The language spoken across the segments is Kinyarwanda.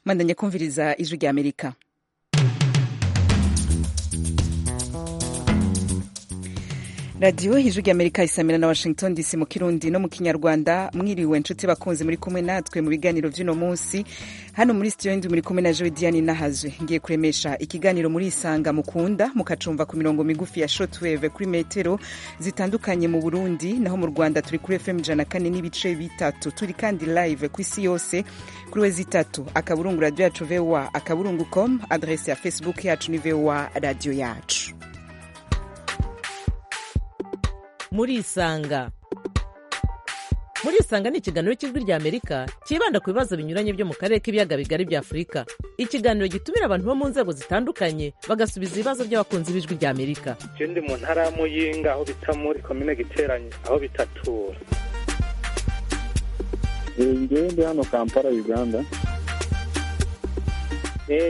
mandanya kumviriza ijwi rya amerika radiyo ijwi rya amerika isamira na washington dc mu kirundi no mu kinyarwanda mwiriwe nshuti bakunzi muri kumwe natwe mu biganiro by'uno munsi hano muri sitiyo ndi muri kumwe na joe diane nahazwe ngiye kuremesha ikiganiro muri isanga mukunda mukacumva ku mirongo migufi ya shotweve kuri metero zitandukanye mu burundi naho mu rwanda turi kuri fm ijana kane n'ibice bitatu turi kandi live ku isi yose kuri we zitatu akaburungu radiyo yacu voa akaburungu com adrese ya facebook yacu ni voa radiyo yacu murisanga murisanga ni ikiganiro cy'ijwi rya amerika cyibanda ku bibazo binyuranye byo mu karere k'ibiyaga bigari bya afurika ikiganiro gitumira abantu bo mu nzego zitandukanye bagasubiza ibibazo by'abakunzi b'ijwi rya amerika ikindi mu ntara ya muyinga aho bita muri komine giteranye aho bitatura njyewe ndi hano kampala uganda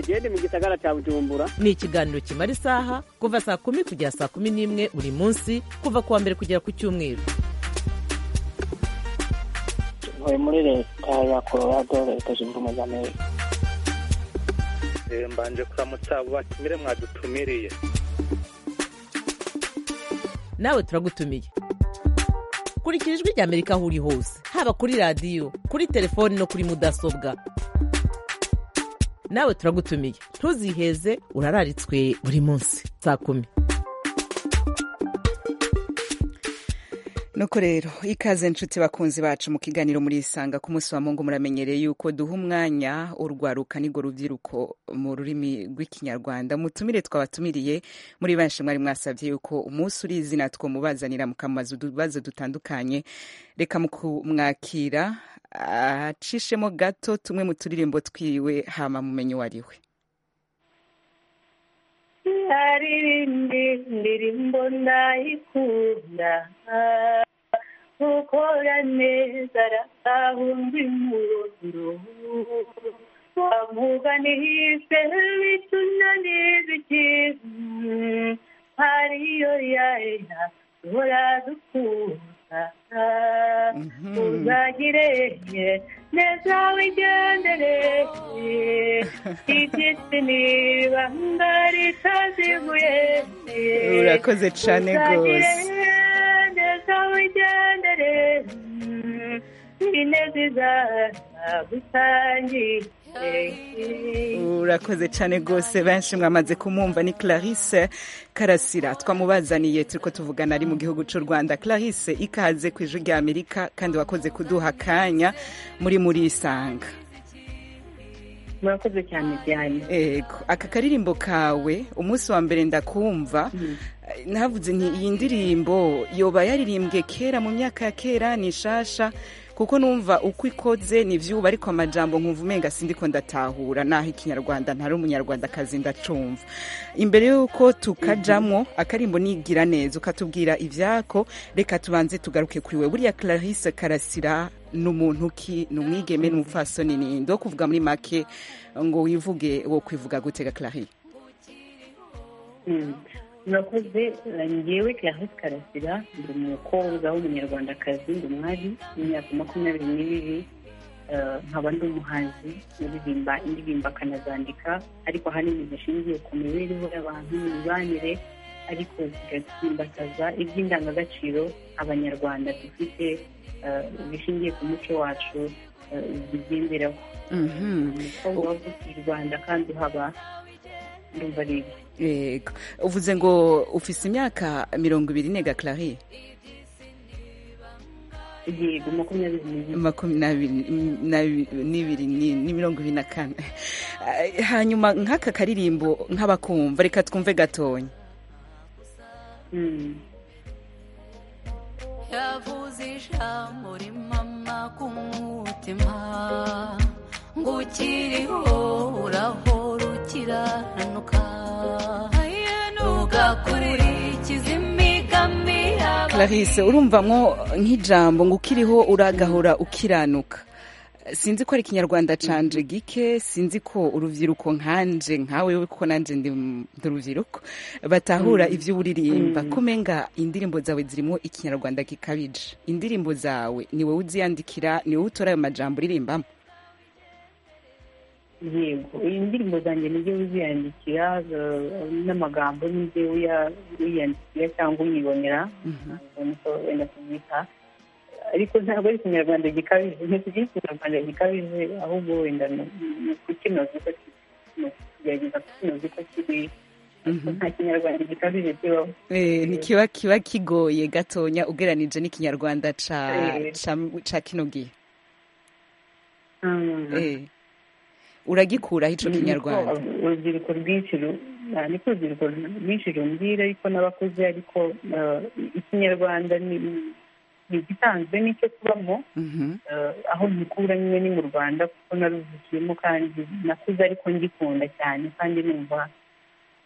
genda mu gisagara cya bujumbura ni ikiganiro kimara isaha kuva saa kumi kugera saa kumi n'imwe buri munsi kuva ku wa mbere kugera ku cyumweru tuvuye muri leta ya colorado leta zunze ubumwe za amerika mbanje kuramutsa abo batumire mwadutumiriye nawe turagutumiye kurikira ijwi rya amerika aho uri hose haba kuri radiyo kuri telefoni no kuri mudasobwa nawe turagutumiye ntuziheze urararitswe buri munsi saa kumi nuko rero ikaze nshuti bakunzi bacu mu kiganiro murisanga ku munsi wa mungu muramenyereye yuko duha umwanya urwaruka n'igo rubyiruko mu rurimi rw'ikinyarwanda mutumire twabatumiriye muri benshi mwari mwasabye yuko umunsi uri izina two mubazanira mukamubaza utubazo dutandukanye reka mu kumwakira acishemo gato tumwe mu turirimbo twiwe hama mumenyi uwo ari we yarindi ndirimbo ndayikunda gukora neza arasahumba impundu wavuga nihise bituna n'ibiki hariyo yaena duhora dukunda uzagire neza wigendere igiti niba ngari taziguye urakoze cyane rwose neza wigendere ineza izaza gusangira urakoze cyane rwose benshi mwamaze kumwumva ni clarisse karasira twamubazaniye turi ko tuvugana ari mu gihugu cy'u rwanda clarisse ikaze ku ijwi rya amerika kandi wakoze kuduha akanya muri muri isanga murakoze cyane cyane yego aka karirimbo kawe umunsi wa mbere ndakumva navuze nti iyi ndirimbo yoba yaririmbwe kera mu myaka ya kera ni nshasha kuko numva uko ikoze ni ibyuba ariko amajambo nkumva umenga sindiko ndatahura naho ikinyarwanda ntari umunyarwandakazi ndacumva imbere y'uko tukajamo akarimbo nigira neza ukatubwira ibyako reka tubanze tugaruke kuri we buriya clarisse karasira ni umuntu ki ni umwigeme ni umupfasoni ni ndo kuvuga muri make ngo wivuge wo kwivuga gutega clarisse murakoze ngewe clarisse karasira ndi umukobwa w'umunyarwandakazi ndi umwari w'imyaka makumyabiri n'ibiri nkaba ndi umuhanzi uririmba indirimbo akanazandika ariko ahanini zishingiye ku mibereho y'abantu imibanire ariko zigatsimbataza iby'indangagaciro abanyarwanda dufite bishingiye ku muco wacu bigenderaho umukobwa wavuka i rwanda kandi uhaba ndumva ari ibyo yego uvuze ngo ufise imyaka mirongo ibiri nega clari yego makumyabiri n'ibiri makumyabiri n'ibiri ni- ni mirongo ibiri na kane hanyuma nk'aka karirimbo nk'abakumva reka twumve gatonya Mm. yavuze ijambo rimama ku mutima ngo ukiriho urahora ukiranuka ugakurikiza imigami yawe clarisse urumvamwo nk'ijambo ngo ukiriho uragahora ukiranuka sinzi ko ari ikinyarwanda canje gike sinzi ko urubyiruko nkanje nkawe kuko nanje ndi mu ndi urubyiruko batahura ibyo uririmba kumenga indirimbo zawe zirimo ikinyarwanda gikabije indirimbo zawe ni wowe uziyandikira ni wowe utora ayo majambo uririmbamo yego iyi ndirimbo zanjye nijye uziyandikira eh, n'amagambo nijye uyiyandikira cyangwa uyibonera niko wenda kubyita ariko ntabwo ari ikinyarwanda gikabije ntitugira ikinyarwanda gikabije ahubwo wenda ni ni ukukinoza uko kiri ni ukugerageza kukinoza uko kiri ariko nta kinyarwanda gikabije kibaho Eh, ni kiba kiba kigoye gatonya ugeranije n'ikinyarwanda ca Eh. ca ca kino gihe Mm. Eh. uragikuraho ico Niko kinyarwanda urubyiruko rwinshi ru- ah, niko urubyiruko rwinshi rumbwira ariko n'abakuze ariko ah, ikinyarwanda ni ni igisanzwe n'icyo tubamo Mhm. ah, aho nkikura nyine ni mu rwanda kuko naruvukiyemo kandi nakuze ariko ngikunda cyane kandi numva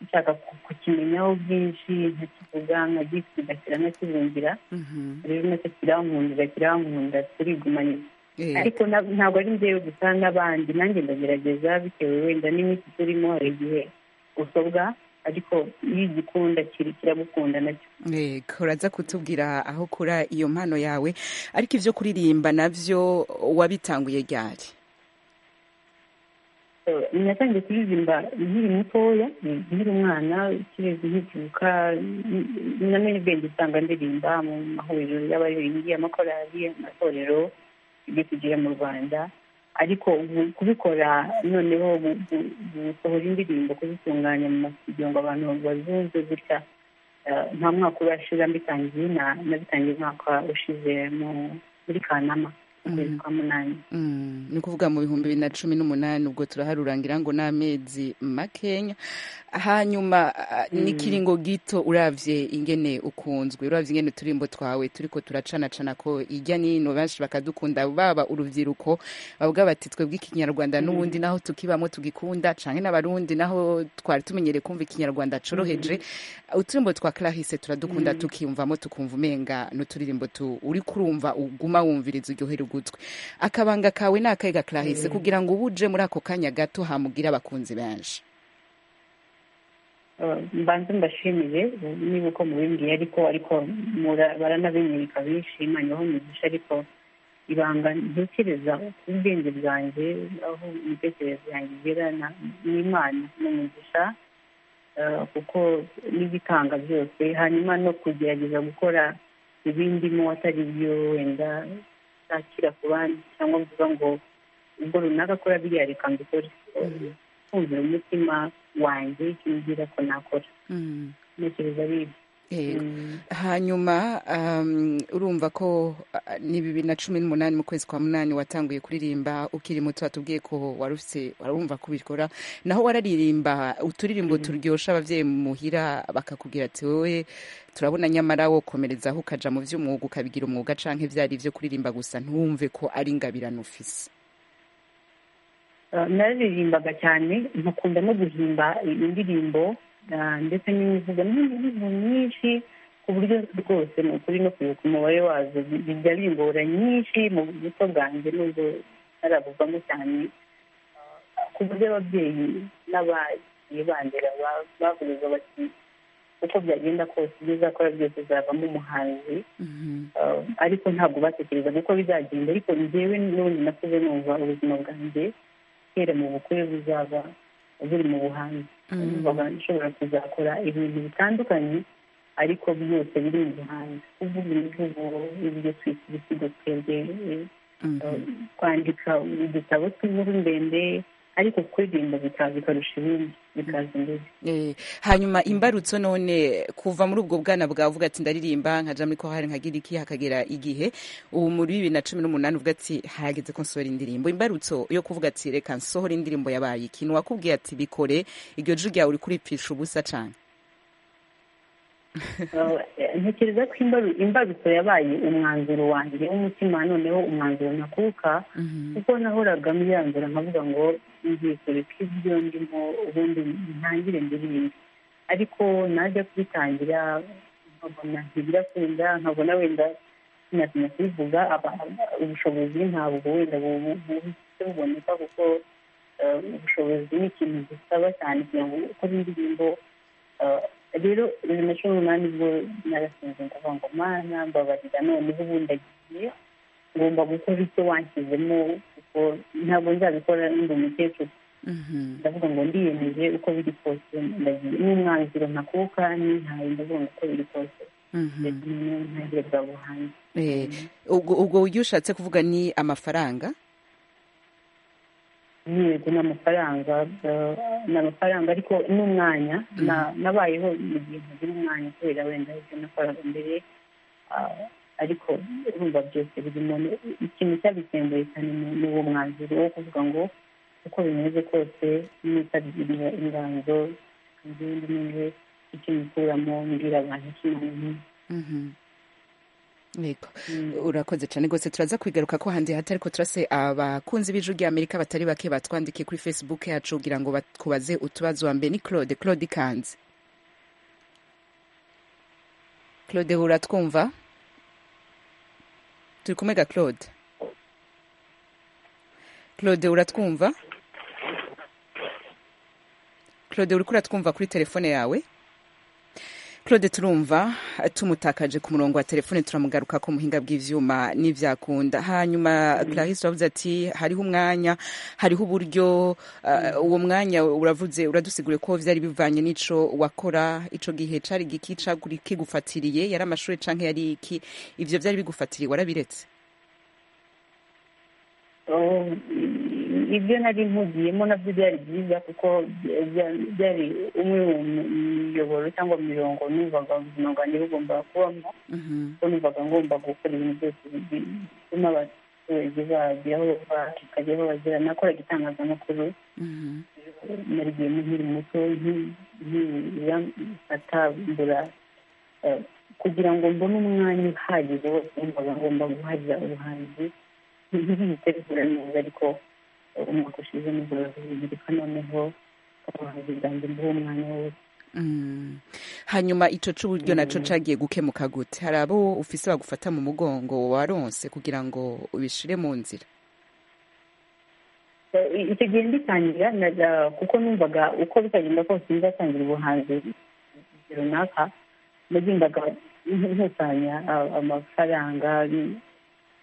nshaka ku- kukimenyaho byinshi nkakivuga nkagisigasira nkakibumvira Mhm. rero nacyo kirankundira kirankunda turigumanye Eh. ariko na- ntabwo ari njyewe gusa n'abandi nanjye ndagerageza bitewe wenda n'iminsi turimo hari igihe usobwa ariko iyo igikunda kiri kiragukunda nacyo Yego, uraza kutubwira aho kura iyo mpano yawe ariko ibyo kuririmba nabyo wabitanguye ryari Eh, natangiye kuririmba nkiri mutoya mm, nkiri umwana kirezi nkibyuka mm, namenye ubwenge usanga ndirimba mu mahuriro y'abaririmbyi amakorali amatorero ibyo tugira mu rwanda ariko ubu kubikora noneho gu- gu- gusohora indirimbo kuzitunganya mu masidio ngo abantu bazumve gutya eh, nta mwaka urashira mbitangiye na- nabitangiye umwaka ushize mu- muri kanama mu kwezi kwa munani Mm, ni ukuvuga mu bihumbi bibiri na cumi n'umunani ubwo turaharurangira ngo ni amezi makenya hanyuma ah, n'ikiringo gito uravye ingene ukunzwe uravye ingene uturimbo twawe turiko turacanacana ko ijya n'ino benshi bakadukunda baba urubyiruko bavuga bati twebwe ikinyarwanda n'ubundi naho tukibamo tugikunda canke n'abarundi naho twari tumenyereye kumva ikinyarwanda coroheje uturimbo twa clarisse turadukunda tukiyumvamo tukumva umenga n'uturirimbo tu uriko urumva uguma wumviriza uryohera ugutwi akabanga kawe ni akahe ga clarisse kugira ngo ubuje muri ako kanya gato hamugira abakunzi benshi Eh, mbanze mbashimire eh, niba uko mubimbwiye ariko ariko mura- baranabimwereka bishimanyeho umugisha ariko ibanga ntekereza ku bwenge bwanjye aho imitekerereze yanjye igera na- n'imana n'umugisha eh, kuko n'igitanga byose hanyuma no kugerageza gukora ibindimo atari byo wenda ntakira ku bandi cyangwa mvuga ngo ubwo runaka akora biriya reka mbikore kumvira umutima wanjye icyo umbwira ko nakora ntekereza ari ibyo Yego. Mm. hanyuma um, urumva ko ah, ni bibiri na cumi n'umunani mu kwezi kwa munani watanguye kuririmba ukiri muto watubwiye ko wari ufise warumva ko ubikora naho wararirimba uturirimbo turyosha abavyeyi muhira bakakubwira ati wowe turabona nyamara wokomerezaho ukaja mu vy'umwuga ukabigira umwuga canke vyari ivyo kuririmba gusa ntiwumve ko ari ingabirano ufise Eh, nararirimbaga cyane nkakunda no guhimba indirimbo eh, ndetse n'imivugo n'imivugo myinshi ku buryo rwose ni ukuri no kwibuka umubare wazo bi- bijya bimbora nyinshi mu buto bwanjye nubwo ntarabuvamo cyane Eh, ku buryo ababyeyi n'abagiye bandera ba- bavuga bati uko byagenda kose ibyo uzakora byose uzavamo umuhanzi Eh, ariko ntabwo batekerezaga uko bizagenda ariko njyewe n'ubundi nakuze numva ubuzima bwanjye kera mu bukwe buzaba buri mu buhanzi numvaga nshobora kuzakora ibintu bitandukanye ariko byose biri mu buhanzi kuvuga imivugo ibyo twita ibisigo twebwe eh, eh, kwandika udutabo tw'inkuru ndende ariko kuririmba bika- bikarusha ibindi bikaza imbere Eh, hanyuma imbarutso none kuva muri ubwo bwana bwawe uvuga ati ndaririmba nkaja muri kohari nkagira iki hakagera igihe ubu muri bibiri na cumi n'umunani uvuga ati hageze ko nsohora indirimbo imbarutso yo kuvuga ati reka nsohora indirimbo yabaye ikintu wakubwiye ati bikore iryo ju ryawe uri kuripfisha ubusa cane Eh, ntekereza ko imbaru- imbarutso yabaye umwanzuro wanjye w'umutima noneho umwanzuro nakuka kuko nahoraga mwiranzura nkavuga ngo ngiye kureka ibyo ndimo ubundi ntangire ndirimbe ariko najya kubitangira nkabona ntibirakunda nkabona wenda sinatinya kubivuga aba- ubushobozi ntabwo wenda bu- buhise buboneka kuko eh, ubushobozi ni ikintu gisaba cyane kugira ngo ukore indirimbo Eh, rero bibiri na cumi n'umunani bwo narasinze ndavuga ngo mana mbabarira noneho ubundi agiye ngomba gukora icyo wanshyizemo kuko ntabwo nzabikora ndi umukecuru ndavuga ngo ndiyemeje uko biri kose ndagiye n'umwanzuro ntakuka n'ihaye ndavuga ngo uko biri kose ndetse noneho ntangire bwa buhanzi Eh, ubwo ubwo buryo ushatse kuvuga ni amafaranga yego ni amafaranga eh, ni amafaranga ariko n'umwanya na- nabayeho mu gihe ntagira umwanya kubera wenda ibyo nakoraga mbere ah, ariko urumva byose buri muntu ikintu cyabisembuye cyane ni ni uwo mwanzuro wo kuvuga ngo uko bimeze kose n'itabiriye inganzo ingendo n'ingwe icyo mukuramo mbwira abantu ikintu Mhm. yego urakoze cyane rwose turaza kwigaruka ko handi hati ariko turase abakunzi b'ijwi ry'amerika batari bake batwandikiye kuri facebook yacu kugira ngo batubaze utubazo wa mbere ni claude claude ikanze claude uratwumva turi kumega claude claude uratwumva claude uri kuratwumva kuri telefone yawe claude turumva tumutakaje ku murongo wa telefone turamugaruka ku muhinga bw'ivyuma n'ivyakunda hanyuma clarisse uravuze ati hariho umwanya hariho uburyo uh, uwo mwanya uravuze uradusiguriye ko vyari bivanye n'ico wakora ico gihe cari giki caguri kigufatiriye yari amashure canke yari iki ivyo vyari bigufatiriye warabiretse Oh, ibyo nari mpugiyemo nabyo byari byiza kuko bya- byari umwe mu miyoboro cyangwa mirongo numvaga ubuzima bwanjye bugomba kubamo kuko numvaga ngomba gukora ibintu byose bi- bituma abaturage bagira aho bakajya aho bagera nakoraga itangazamakuru narigiyemo nkiri muto nki- nkiramfata mbura eh, kugira ngo mbone umwanya uhagije wose numvaga ngomba guhaza ubuhanzi ntibitegura neza ariko eh, umwaka ushize nibura bibirika noneho ubuhanzi bwanjye mbuhe umwanya wose Mm. hanyuma ico c'uburyo naco cagiye gukemuka gute hari abo ufise bagufata mu mugongo waronse kugira ngo ubishire mu nzira Eh, i- icyo gihe mbitangira na- kuko numvaga uko bitagenda kose nzatangira ubuhanzi runaka nagendaga nkusanya a- amafaranga ni-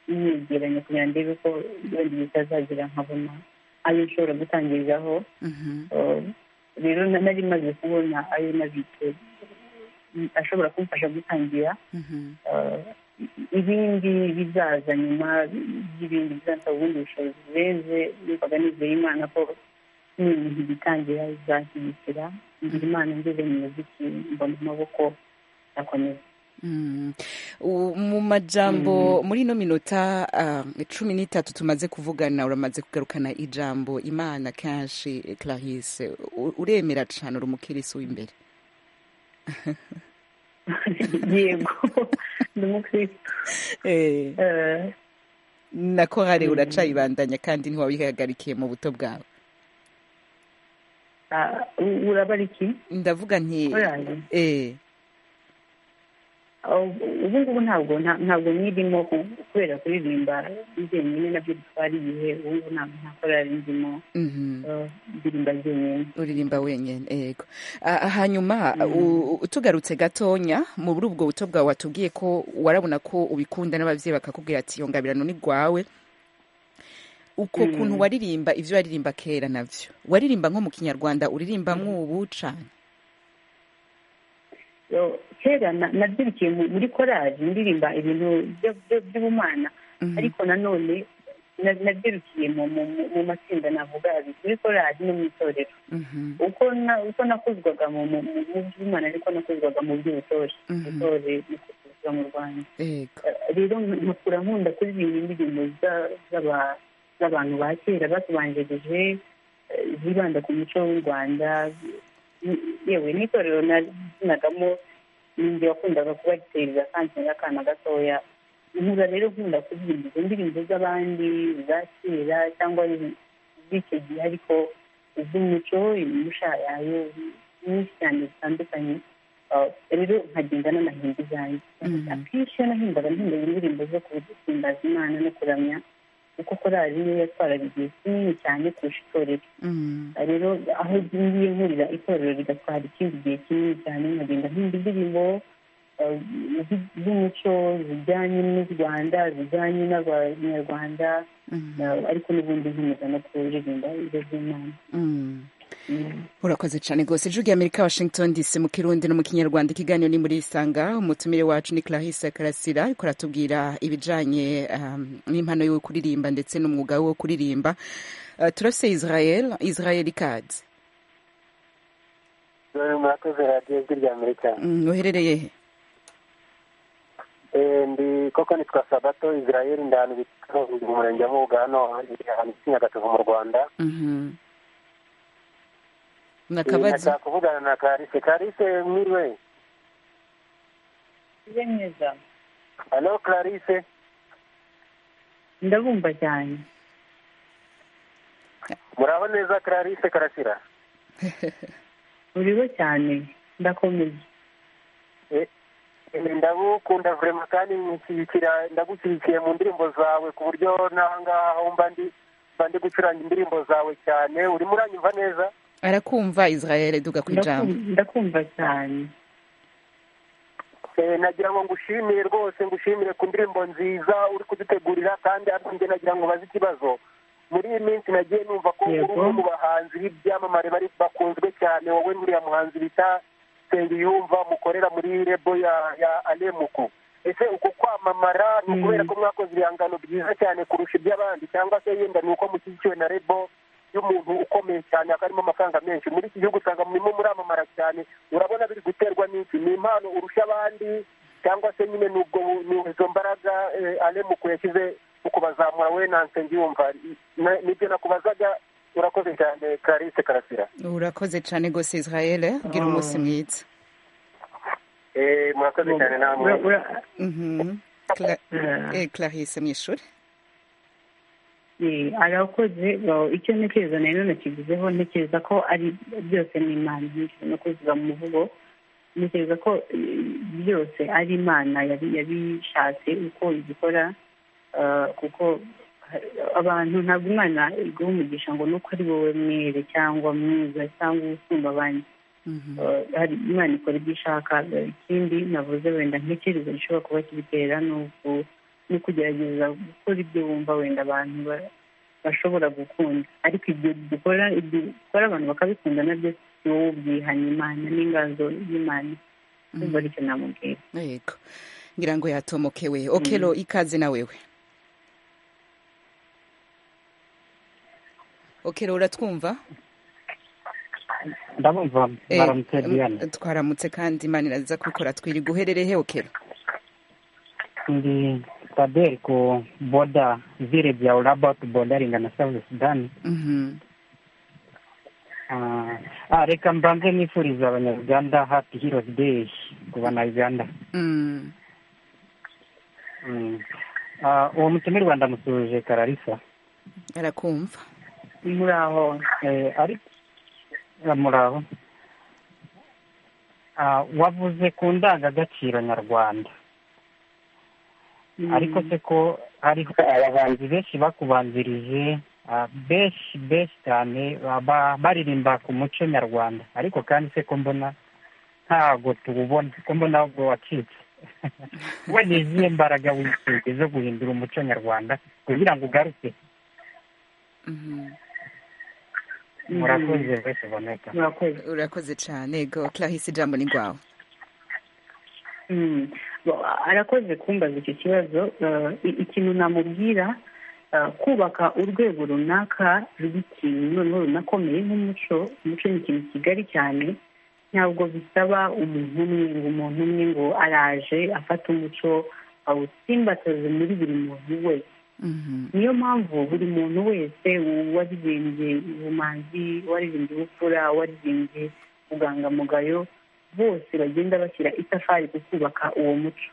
niyegeranya kugira ndebe ko wenda igihe kizazagira nkabona ayo nshobora gutangiriraho Mhm. Eh, rero na- nari maze kubona ayo nabitse mm, ashobora kumfasha gutangira Mhm. eh, ibindi bizaza nyuma by'ibindi bizansaba ubundi bushobozi burenze numvaga nizeye imana ko n'ibintu bitangira bizashyigikira ngira imana ngeze mu muziki mbona amaboko akomeza Mm. U- mu majambo muri ino minota ah, cumi n'itatu tumaze kuvugana uramaze kugarukana ijambo imana kenshi eh, clarisse U- uremera cane uri umukirisi w'imbere yego ndi umukristo Eh, na korari uracayibandanya kandi ntiwabihagarikiye mu buto bwawe ah, u- urabara iki ndavuga nti korari eh, ubu ngubu ntabwo nta- ntabwo nirimo ku- kubera kuririmba njyenyine nabyo bitwara igihe ubu ngubu ntabwo nta korari ndimo mhm. eh, ndirimba jyenyine uririmba wenyine yego Ah, hanyuma u- u- tugarutse gatonya muri ubwo buto bwawe watubwiye ko warabona ko ubikunda n'ababyeyi bakakubwira ati iyo ngabirano ni rwawe uko kuntu waririmba ibyo waririmba kera nabyo waririmba nko mu kinyarwanda uririmba nk'ubu cane Yo, kera na- nabyirukiye mu- muri korari ndirimba ibintu byo- byo- by'ubumana ariko nanone na- nabyirukiye mu- mu mu- mu matsinda navuga abiri muri korari no mu itorero Mhm, uko na- uko nakuzwaga mu mu- mu- mu by'ubumana ariko nakuzwaga mu by'ubutore Mhm. ubutore ni kuzwa mu rwanda yego rero nkakura nkunda kuririmba indirimbo za- z'aba- z'abantu ba kera batubanjirije eh, zibanda ku muco w'u rwanda Ni- yewe n'itorero nakinagamo ninjye wakundaga kubaritereza kandi nari akana gatoya nkura rero nkunda kuririmba izo ndirimbo z'abandi za kera cyangwa z'icyo gihe ariko iz'umuco imusharayo nyinshi cyane zitandukanye Uh, rero nkagenda n'amahinda izanjye Mhm. akenshi iyo nahindaga nahimbaga indirimbo zo kuhimbaza imana no kuramya kuko korari niyo yatwaraga igihe kinini cyane kurusha itorero Mm, rero aho ngiye nkurira itorero rigatwara ikindi gihe kinini cyane nkagenda nkunda indirimbo eh, zi- z'umuco zijyanye n'u rwanda zijyanye n'abanyarwanda ariko n'ubundi nkomeza no kuririmba ibyo by'imana urakoze cyane rwose ijwi amerika washington dc mu kirundi no mu kinyarwanda ikiganiro ni muri isanga umutumire wacu ni clarisse karasira ariko aratubwira ibijyanye um, n'impano yo kuririmba ndetse n'umwuga wo kuririmba uh, turafise israel israel ikaze murakoze radiyo ijwi rya amerika Mm, uherereye he Eh, ndi koko nitwa sabato israel ndi ahantu bita mu murenge wa mubuga hano ndi ahantu bita nyagatovu mu rwanda Mhm. Eh, nakabazi ndashaka kuvugana na karise karise mwiriwe ujye mwiza halo karise ndabumva cyane muraho neza karise karasira uriho cyane ndakomeye Eh, ndagukunda vurema kandi nshigikira ndagushyigikiye mu ndirimbo zawe ku buryo n'aha ngaha aho mba ndi mba ndi gucuranga indirimbo zawe cyane urimo uranyumva neza arakumva israel duga ku ijambo Ndakum- ndakumva cyane Eh, nagira ngo ngushimire rwose ngushimire ku ndirimbo nziza uri kudutegurira kandi ariko njye nagira ngo bazi ikibazo muri iyi minsi nagiye numva ko uri Yego. umwe mu bahanzi b'ibyamamare bari bakunzwe cyane wowe n'uriya muhanzi bita sengiyumva mukorera muri rebo ya ya alemuku ese uko kwamamara ni Mm. ukubera ko mwakoze ibihangano byiza cyane kurusha iby'abandi cyangwa se yenda ni uko mushyigikiwe na rebo y'umuntu ukomeye cyane akarimo amafaranga menshi muri iki gihugu usanga murimo muramamara cyane urabona biri guterwa n'iki ni impano urusha abandi cyangwa se nyine ni ubwo ni izo mbaraga eh, alemuku yashyize mu kubazamura we nanse ngiyumva Na- nibyo nakubazaga urakoze cyane clarisse karasira urakoze cyane rwose israel gira umunsi mwiza Eh, murakoze cyane namwe Ura- ura- Mhm. Cla- Ah. eh, clarisse mu ishuri Eh, arakoze ba- icyo ntekereza na none kigizeho ntekereza ko ari byose ni imana ntekereza no kuziba mu muvugo ntekereza ko eh, byose ari imana yabi- yabishatse uko igikora eh, kuko ha- abantu ntabwo imana iguha umugisha ngo nuko ari wowe mwere cyangwa mwiza cyangwa usumba abandi Mhm. Eh, hari imana ikora ibyo ishaka Eh, ikindi navuze wenda nk'icyerezo gishobora kuba kibitera ni uku- ni ukugerageza gukora ibyo wumva wenda abantu ba- bashobora gukunda ariko ibyo dukora ibyo dukora abantu bakabikunda nabyo si wowe ubyihanye imana n'inganzo y'imana ndumva aricyo namubwira yego ngira ngo yatomokewe okelo ikaze na wewe okelo uratwumva ndabumva Eh, baramutse diane mm, twaramutse kandi imana iraza kubikora twiri guherereye he okelo ndi taber ku boda vile vya ulabat bodaringa na south sudan Mhm. Ah, ah, reka mbanze nifuriza abanyarwanda happy heroes day ku banyarwanda Mm. Mm. Ah, uwo mutumirwa ndamusuhuje kararisa arakumva muraho Eh, ariko eh, muraho Ah, wavuze ku ndangagaciro nyarwanda Mm. ariko se ko hariho abahanzi benshi bakubanzirije ah, benshi benshi cyane baba baririmba ku muco nyarwanda ariko kandi se ko mbona ntago tuwubona ko mbona ahubwo wacitse we ni izihe mbaraga wisize zo guhindura umuco nyarwanda kugira ngo ugaruke Mhm. Mm. murakoze wese boneka murakoze urakoze cyane yego clarisse ijambo ni rwawe Mm. Ba- arakoze kumbaza icyo kibazo Eh, i- ikintu namubwira eh, kubaka urwego runaka rw'ikintu noneho runakomeye nk'umuco umuco ni ikintu kigari cyane ntabwo bisaba umuntu umwe ngo umuntu umwe ngo araje afata umuco awusimbataze muri buri muntu wese Mhm. niyo mpamvu buri muntu wese waririmbye ubumanzi waririmbye ubupfura waririmbye ubwangamugayo bose bagenda bashyira itafari ku kubaka uwo muco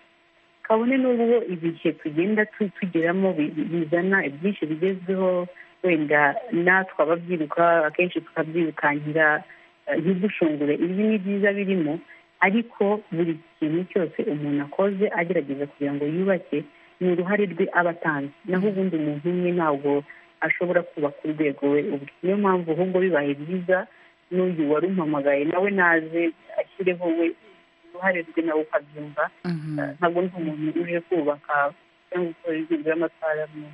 kabone n'ubwo ibihe tugenda tu- tugeramo bi- bizana ibyinshi bigezweho wenda natwe ababyiruka akenshi tukabyirukankira eh, ntidushungure ibi ni byiza birimo ariko buri kintu cyose umuntu akoze agerageza kugira ngo yubake ni uruhare rwe aba atanze naho ubundi umuntu umwe ntabwo ashobora kubaka urwego we ubwe niyo mpamvu ahubwo bibaye byiza n'uyu wari umpamagaye nawe naze ashyireho we uruhare rwe nawe ukabyumva Mhm. ntabwo ndi umuntu uje kubaka cyangwa gukora ibintu by'amatwara mu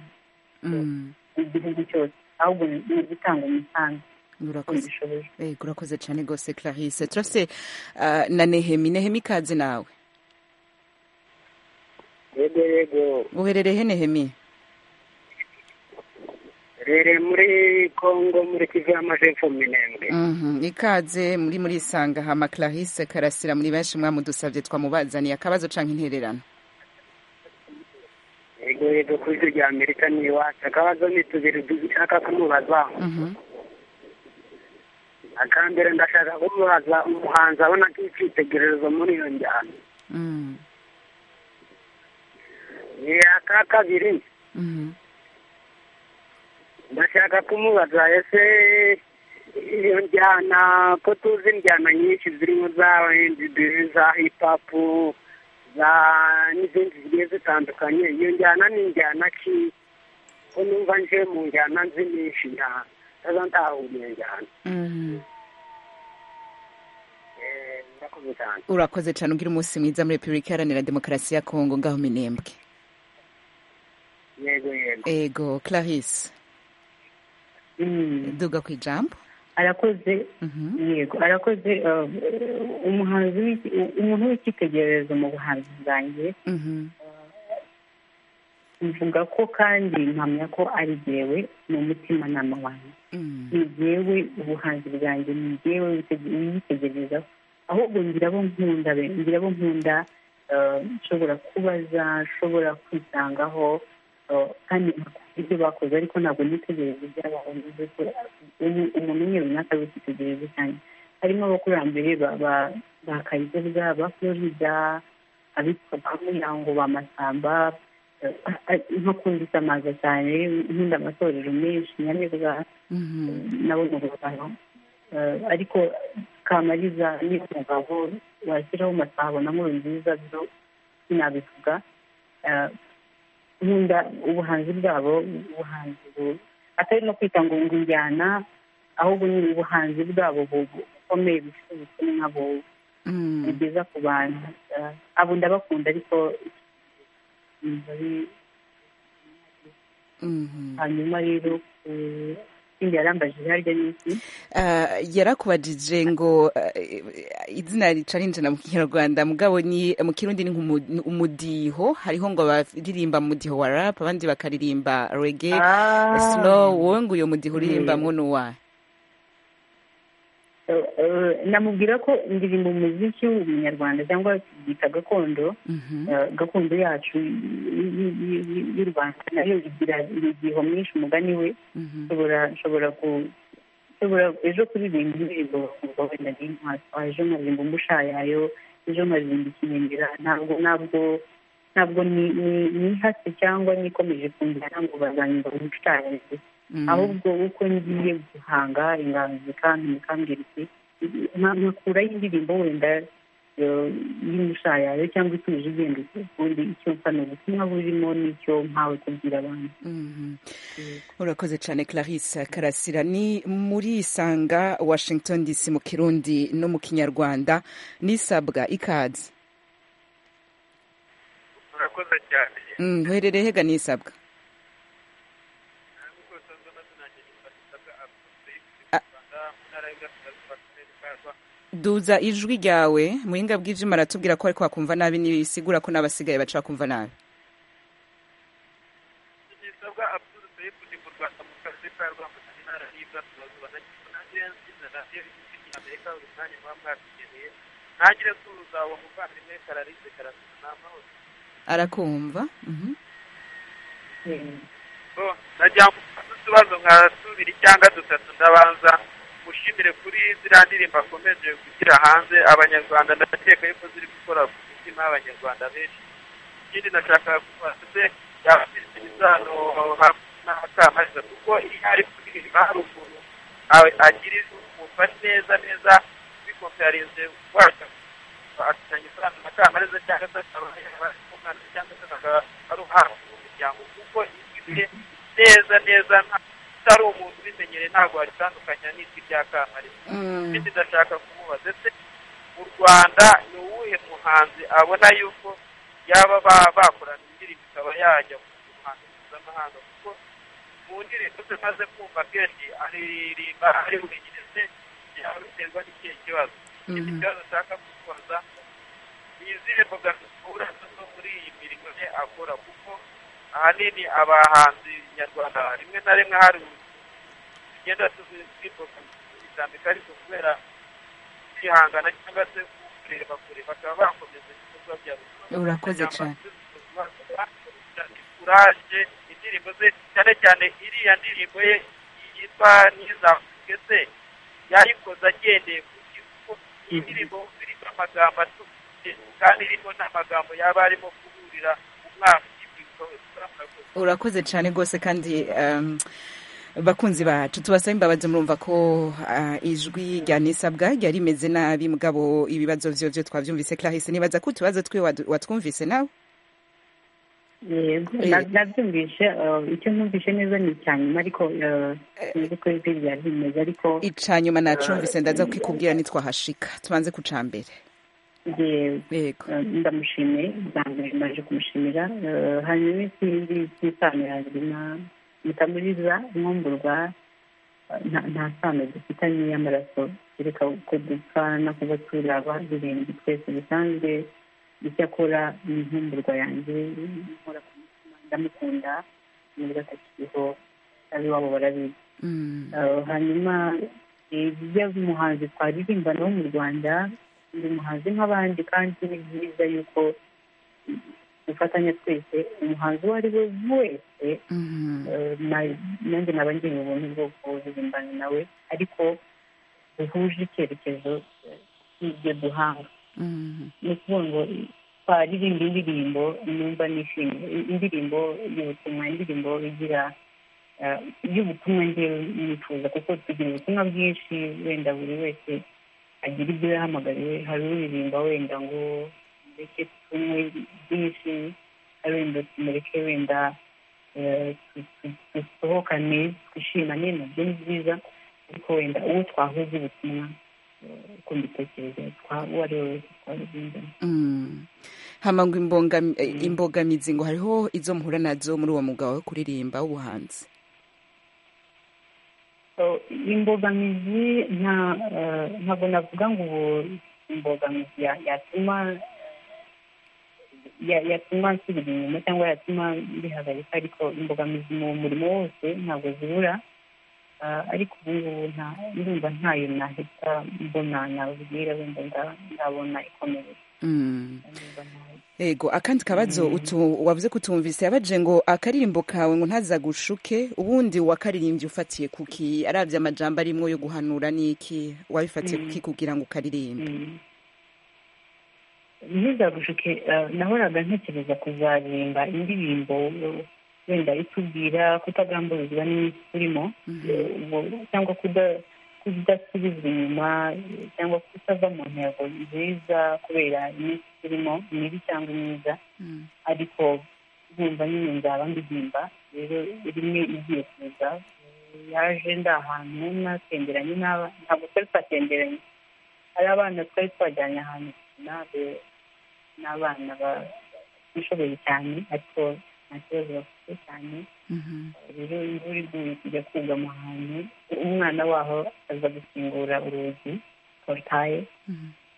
igihugu cyose ahubwo ni ugutanga umusanzu urakoze Yego, urakoze cyane rwose clarisse turafite ah, na nehemi nehemi ikaze nawe yego yego uherereye he nehemi rere muri kongo muri kivu y'amajepfo minembwe Mhm, ikaze muri muri isanga hama clarisse karasira muri benshi mwamudusabye twamubazaniye akabazo canke intererano yego yego ku isi rya amerika ni iwacu akabazo ni tubiri dushaka kumubaza Mhm. akambere ndashaka kumubaza umuhanzi abona nk'icyitegererezo muri iyo njyana Mm, ni aka kabiri mhm. ndashaka kumubaza ese iyo njyana ko tuzi injyana nyinshi zirimo za R&B za hip hop za n'izindi zigiye zitandukanye iyo njyana ni njyana ki ko numva nje mu njyana nzi nyinshi njyana ndaza ntahuriye njyana Mhm. Eh, murakoze cyane urakoze cyane ugira umunsi mwiza muri repubulika iharanira demokarasi ya kongo ngaho minembwe yego yego ego clarisse duga ku ijambo arakoze yego arakoze eh, umuhanzi w'iki- umuntu w'icyitegererezo mu buhanzi bwanjye Mhm. mvuga ko kandi mpamya ko ari jyewe ni umutimanama wanjye Mm. ni jyewe ubuhanzi bwanjye ni jyewe witege- witegerezaho ahubwo ngira abo nkunda be ngira abo nkunda eh, nshobora kubaza nshobora kwisangaho eh, kandi nkakunda ibyo bakoze ariko ntabwo nitegereza iby'abantu bivuze ko umu- umuntu umwe runaka ari icyitegererezo cyane harimo abakurambere ba- ba- ba kayizoza ba florida abitwa ba muyango ba masamba eh, eh, nkakunda isamaza cyane nkunda amatorero menshi nyamibwa nabo ni urugano Eh, ariko kamariza ni umugabo washyiraho masabo na nkuru nziza byo sinabivuga Eh, nkunda ubuhanzi bwabo ubuhanzi bu- atari no kwita ngo ngo injyana ahubwo ni ubuhanzi bwabo bu- bukomeye bufite ubutumwa bu- bugeza ku bantu Eh, abo ndabakunda ariko numva ari- Mhm. hanyuma rero eh, ikindi yarambajije harya ni iki Ah, yarakubajije ngo ah, eh, izina ricarinje na mu kinyarwanda mugabo ni mu kirundi ni nk'umu- umudiho hariho ngo baririmba mu mudiho wa rap abandi bakaririmba reggae Ah. slow wowe ngo uyo mudiho uririmba Mm. muno wa Eh, eh, namubwira ko indirimbo umuziki w'umunyarwanda cyangwa yita gakondo eh, gakondo yacu y- y- y- y- y'u rwanda nayo igira imidiho myinshi umugani we nshobora nshobora ku- nshobora ejo kuririmba indirimbo bakumva wenda ni nkwaso ejo nkaririmba umushayayo ejo nkaririmba ikinindira ntabwo ntabwo ntabwo ni- ni- nihase cyangwa nikomeje kunjyana ngo bazanyumva umushayayo ahubwo uko ngiye guhanga inganzo kandi mukambwira iki nka- nkakuraho indirimbo wenda eh, y'umushayayo cyangwa ituje igenda ukundi icyo mfa ni ubutumwa burimo n'icyo mpawe kubwira abantu Mhm. urakoze cyane clarisse karasira ni muri isanga washington dc mu kirundi no mu kinyarwanda nisabwa ikaze urakoze cyane Mm, uherereye hega nisabwa duza ijwi ryawe muringa bw'ijima aratubwira ko ariko wakumva nabi ntibisigura ko n'abasigaye baca bakumva nabi gisabwa abdul sayid uri mu rwanda mu kazi ka rwambuka intara y'iburasirazuba na agensi na radiyo y'igihugu cy'amerika buri mwanya muba mwabigeneye ntagire tuza uwo muvandimwe kararize karasina n'amahoro arakumva Mhm. bo najya mfata utubazo nka tubiri cyangwa dutatu ndabanza mushimire kuri ziriya ndirimbo akomeje gushyira hanze abanyarwanda ndakeka yuko ziri gukora ku mitima y'abanyarwanda benshi ikindi nashaka kubaza se yaba afite isano n'abakamariza kuko iyo ari kuririmba hari ukuntu a- agira umva neza neza bikomparinze wacu afitanye isano na kamariza cyangwa se akaba yaba ari umwana cyangwa se akaba ari uhabwa mu muryango kuko ijwi rye neza neza nta- utari umuntu ubimenyereye ntabwo waritandukanya n'ijwi rya kamariza ikindi ndashaka kumubaza ese mu rwanda ni uwuhe muhanzi abona yuko yaba ba- bakorana indirimbo ikaba yajya mu muhanzi mpuzamahanga kuko mu ndirimbo tumaze kumva kenshi aririmba ari bumenyereze yaba biterwa n'ikihe kibazo ikindi kibazo ushaka kubaza ni izihe mbogamizi zo muri iyi mirimo ye akora kuko ahanini abahanzi nyarwanda rimwe na rimwe hari tugenda twitambika ariko kubera kwihangana cyangwa se kureba kure bakaba bakomeza ibikorwa byabo urakoze cyane kuraje indirimbo ze cyane cyane iriya ndirimbo ye yitwa ntizavuge se yayikoze agendeye ku kigo iyi ndirimbo irimo amagambo atuje kandi irimo n'amagambo yaba arimo kuburira umwana urakoze cyane rwose kandi bakunzi bacu tubasaba imbabazi murumva ko ijwi rya nisabwa ryari rimeze nabi mugabo ibibazo byo byo twabyumvise clarisse nibaza ko utubazo twe watwumvise nawe yego nabyumvise icyo numvise neza ni icya nyuma ariko sinzi ko ijwi ryari rimeze ariko icya nyuma nacumvise ndaza kwikubwira nitwahashika tubanze ku cya mbere yego ndamushimiye bwa mbere maje kumushimira hanyuma ikindi cy'isano yazima mutamuriza mwumburwa nta sano dufitanye y'amaraso kereka uko dupfa no kuba turaba birindwi twese bisanzwe icyakora ni nkumburwa yanjye nkora ku mutima ndamukunda nubwo atakiriho ab'iwabo barabizi hanyuma ibyo umuhanzi twaririmba nawe mu rwanda ndi umuhanzi nk'abandi kandi ni byiza yuko dufatanya twese umuhanzi uwo ari we wese nanjye naba ngiye ubuntu bwo kuririmbana nawe ariko duhuje icyerekezo cy'ibyo duhanga ni ukuvuga ngo twaririmba indirimbo numva nishimye indirimbo y'ubutumwa indirimbo igira y'ubutumwa ngewe nifuza kuko tugira ubutumwa bwinshi wenda buri wese agira ibyo yahamagariwe hari uririmba wenda ngo mureke tunywe byinshi hari wenda tumureke wenda dusohokane twishimane nabyo ni byiza ariko wenda uwo twahuze ubutumwa uko mbitekereza twaba uwo ari we wese twabizindana hamangwa imbogamizi ngo hariho izo muhura nazo muri uwo mugabo wo kuririmba w'ubuhanzi imbogamizi ntabwo navuga ngo ubu imbogamizi yatuma yatuma nsubira inyuma cyangwa yatuma bihagarika ariko imbogamizi mu murimo wose ntabwo zibura ariko ubu ngubu ndumva ntayo nahita mbona nabwira wenda ndabona ikomeye ego akandi kabazo wavuze kutumvise yabaje ngo akaririmbo kawe ngo ntaza gushuke ubundi wakaririmbye ufatiye kuki arabye amajambo arimo yo guhanura n'iki wabifatiye kuki kugira ngo ukaririmbe ntizagushuke nahoraga ntekereza kuzaririmba indirimbo wenda itubwira kutagamburizwa n'iminsi turimo cyangwa kudasubizwa inyuma cyangwa kutava mu ntego nziza kubera iminsi turimo mibi cyangwa myiza ariko nkumva nyine nzaba ndirimba rero rimwe igiye kuza yaje ndi ahantu natemberanye n'aba ntabwo twari twatemberanye hari abana twari twajyanye ahantu nabe n'abana batishoboye cyane ariko nta kibazo bafite cyane rero imvura iguye tujya kugama ahantu umwana waho aza gukingura urugi porutaye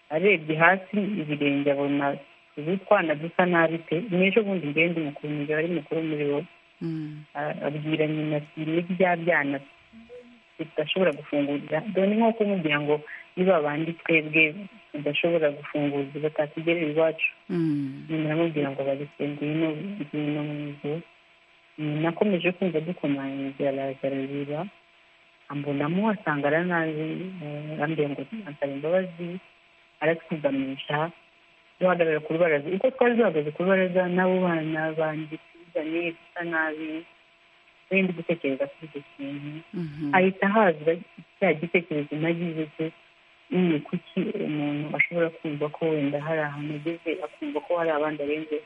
arebye hasi ibirenge abona ubu twana dusa nabi pe n'ejo bundi ngende umukuru umugabo ari mukuru muri bo abwira nyina ati ni bya byana tudashobora gufungurira dore nko kumubwira ngo niba bandi twebwe tudashobora gufungurira batatugerera iwacu nyina aramubwira ngo bareke ngwino ngwino mu nzu nakomeje kumva dukomanyiriza araza arareba ambonamo asanga aranazi arambwira ngo ansaba imbabazi aratwigamisha duhagarara ku rubaraza uko twari duhagaze ku rubaraza n'abo bana bandi tuzanye dusa nabi wenda gutekereza kuri icyo kintu hahita haza cya gitekerezo nagize cyo ni kuki umuntu ashobora kumva ko wenda hari ahantu ageze akumva ko hari abandi arenze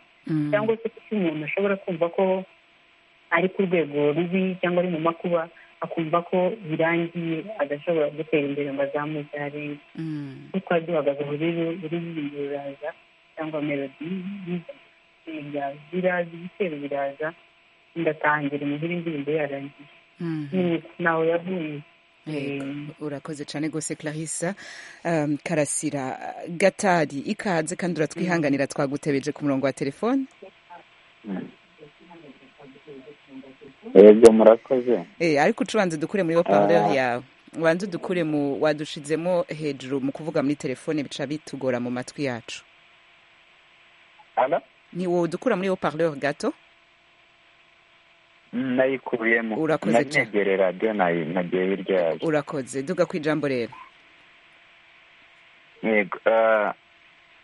cyangwa se kuki umuntu ashobora kumva ko ari ku rwego rubi cyangwa ari mu makuba akumva ko birangiye adashobora gutera imbere ngo azamuke arenze kuko twari duhagaze aho rero buri ririmbo riraza cyangwa melodi biraza ibitero biraza ndatangira umuhira indirimbo yarangiye nawe yavuye Yego, urakoze cyane rwose clarissa um, karasira gatari ikaze kandi uratwihanganira twagutebeje ku murongo wa telefone yego murakoze Eh, ariko ucubanze dukure muri waparleur yawe ubanze dukure mu wadushizemo hejuru mu kuvuga muri telefone bica bitugora mu matwi yacu Halo? ntiwodukura muri waparleur gato Mm, nayikuyemo Urakoze Nari cyane. negere radiyo nayi- nagiye hirya yayo urakoze duga ku ijambo rero yego ah,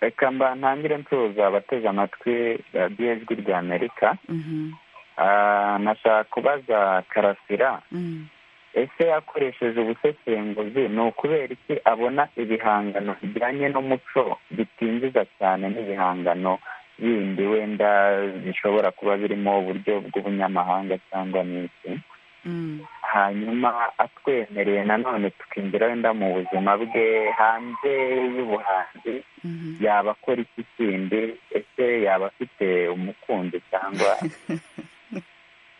reka mba ntangire nsuhuza abateze amatwi radiyo ijwi rya amerika Mhm, Ah, nashaka kubaza karasira mhm. ese yakoresheje ubusesenguzi ni ukubera iki abona ibihangano bijyanye n'umuco bitinjiza cyane n'ibihangano bindi wenda bishobora kuba birimo uburyo bw'ubunyamahanga cyangwa n'iki Mm. hanyuma atwemereye nanone tukinjira wenda mu buzima bwe hanze y'ubuhanzi Mhm. yaba akora iki kindi ese yaba afite umukunzi cyangwa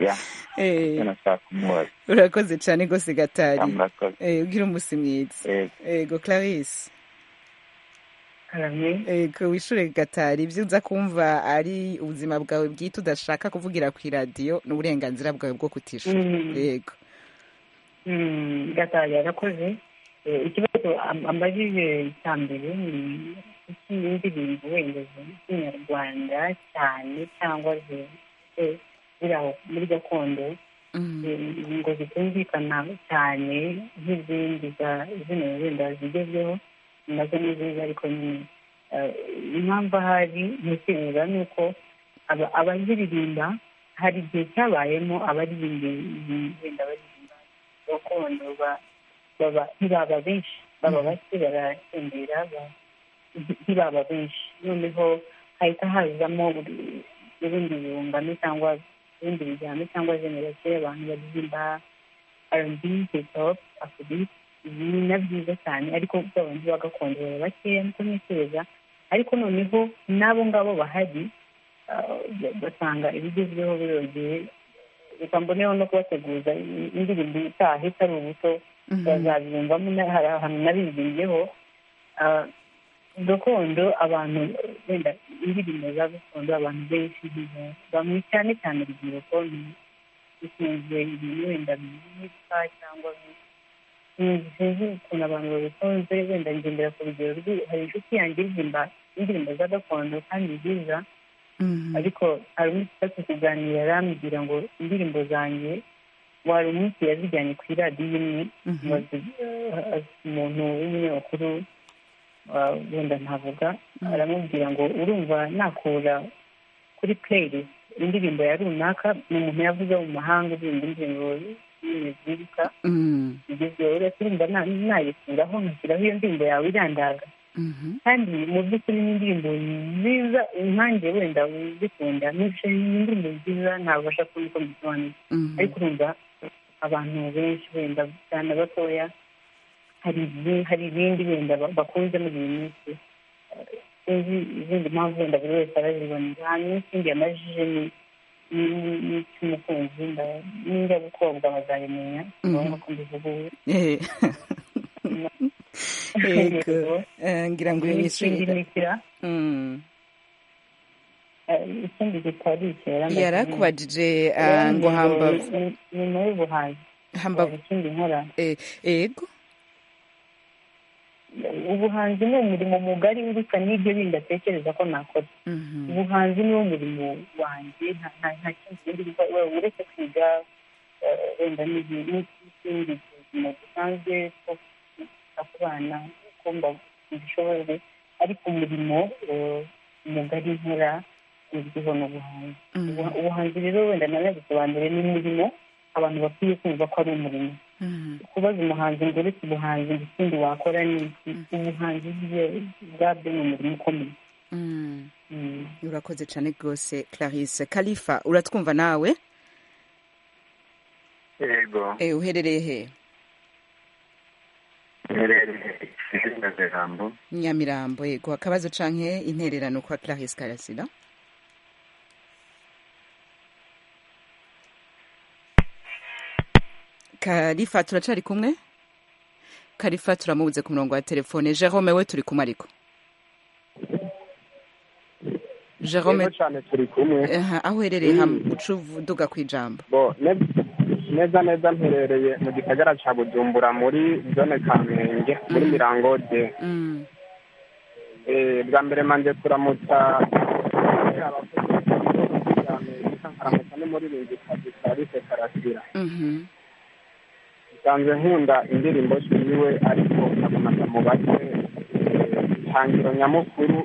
ya Eh, icyo nashaka kumubaza urakoze cyane rwose Ya, gatari murakoze Eh, ugira umunsi mwiza Yego. ego clarisse karame ego wishure gatari ibyo uza kumva ari ubuzima bwawe bwite udashaka kuvugira ku iradiyo ni uburenganzira bwawe bwo kutishura Mm. yego Mm, gatari yarakoze Eh, ikibazo am- ambajije cya mbere ni iki indirimbo wenda z'ikinyarwanda cyane cyangwa zifite ziri aho muri gakondo Eh, ngo zitumvikana cyane nk'izindi za- zino wenda zigezweho nazo ni nziza ariko nyine eh, impamvu ahari ntekereza ni uko aba- abaziririmba hari igihe cyabayemo abaririmbi wenda baririmba gakondo ba- baba ntibaba benshi baba bake barasendera ba- nti- ntibaba benshi noneho hahita hazamo buri- ibindi bihungano cyangwa ibindi bijyano cyangwa generasiyo y'abantu baririmba rb hip-hop afrobeat ibi ni na byiza cyane ariko bwa bandi ba gakondo baba bakeya niko ntekereza ariko noneho n'abo ngabo bahari ah, basanga ibigezweho birogeye reka mboneho no kubateguza i- indirimbo itaha itari ubuto Mhm. bazabiyumvamo na- hari ahantu nabizimbiyeho Ah, gakondo abantu wenda indirimbo za gakondo abantu benshi ntiba- bamwe cyane cyane urubyiruko ni- bikunze ibintu wenda byitwa cyangwa bi- sinzi ukuntu abantu babikunze wenda ngendera ku rugero rw'i- hari inshuti yanjye iririmba indirimbo za gakondo kandi nziza ariko hari umunsi tuba turi kuganira arambwira ngo indirimbo zanjye wari umunsi yazijyanye ku iradiyo imwe Mhm. bazi- eh, umuntu w'umunyamakuru ah, wenda ntavuga Mhm. aramubwira ngo urumva nakura kuri playlist indirimbo ya runaka ni umuntu yavuze mu mahanga uririmba indirimbo y'imizirika Mm. igezweho uretse urumva na- nayikuraho nkashyiraho iyo ndirimbo yawe irandaga Mhm. kandi mu by'ukuri ni indirimbo nziza nkanjye wenda zikunda n'ibice indirimbo nziza ntabasha kubona uko mbisobanura Mhm. ariko urumva abantu benshi wenda cyane batoya hari ibi- hari ibindi wenda ba- bakunze muri iyi minsi Eh, sinzi izindi mpamvu wenda buri wese arazibonera hanyuma ikindi yamajije ni ni- ni icy'umukunzi nda- n'injya gukobwa bazabimenya ni ngombwa ko mbivuga ubu Eh. yego Eh, ngira ngo n'ikindi yishure nikira Mm. ikindi gitari ikera yarakubajije ah, ngo hambavu nyuma y'ubuhanzi hambavu ikindi nkora eh, ego ubuhanzi ni umurimo mugari urusha n'ibyo bindi atekereza ko nakora Mhm. ubuhanzi niwo murimo wanjye nta- nta- nta kindi kindi gikora- we- uretse kwiga eh, wenda n'ibi- n'ikindi buzima busanzwe ko kwita ku bana ko mbishoboye ariko umurimo eh, mugari nkora uzwiho n'ubuhanzi Ubu- ubuhanzi rero wenda narabisobanure ni umurimo abantu bakwiye kumva ko ari umurimo kubaza umuhanzi ngo uretse ubuhanzi ngo ikindi wakora ni iki ubuhanzi bwe- bwabyo ni umurimo ukomeye Mm. Mm. urakoze cyane rwose clarisse kalifa uratwumva nawe yego Eh, uherereye he mperereye ikizingaze jambo nyamirambo yego akabazo canke intererano kwa clarisse karasira karifa turacari kumwe karifa turamubuze ku murongo wa telefone jerome we turi kumwe ariko jerome Yego cyane turi kumwe Aha, aho uherereye hamwe uca uvuduga ku ijambo bo ne- neza neza mperereye mu gisagara cya bujumbura muri zone kamenge muri mirango de Mm. Eh, bwa mbere manje turamutsa eh, abakozi b'ikigo cya Amerika, nkaramutsa n'umuririmbyi kazi Clarisse karasira Mhm. nsanzwe nkunda indirimbo ziwe ariko nabonaga mu bake eh, intangiro nyamukuru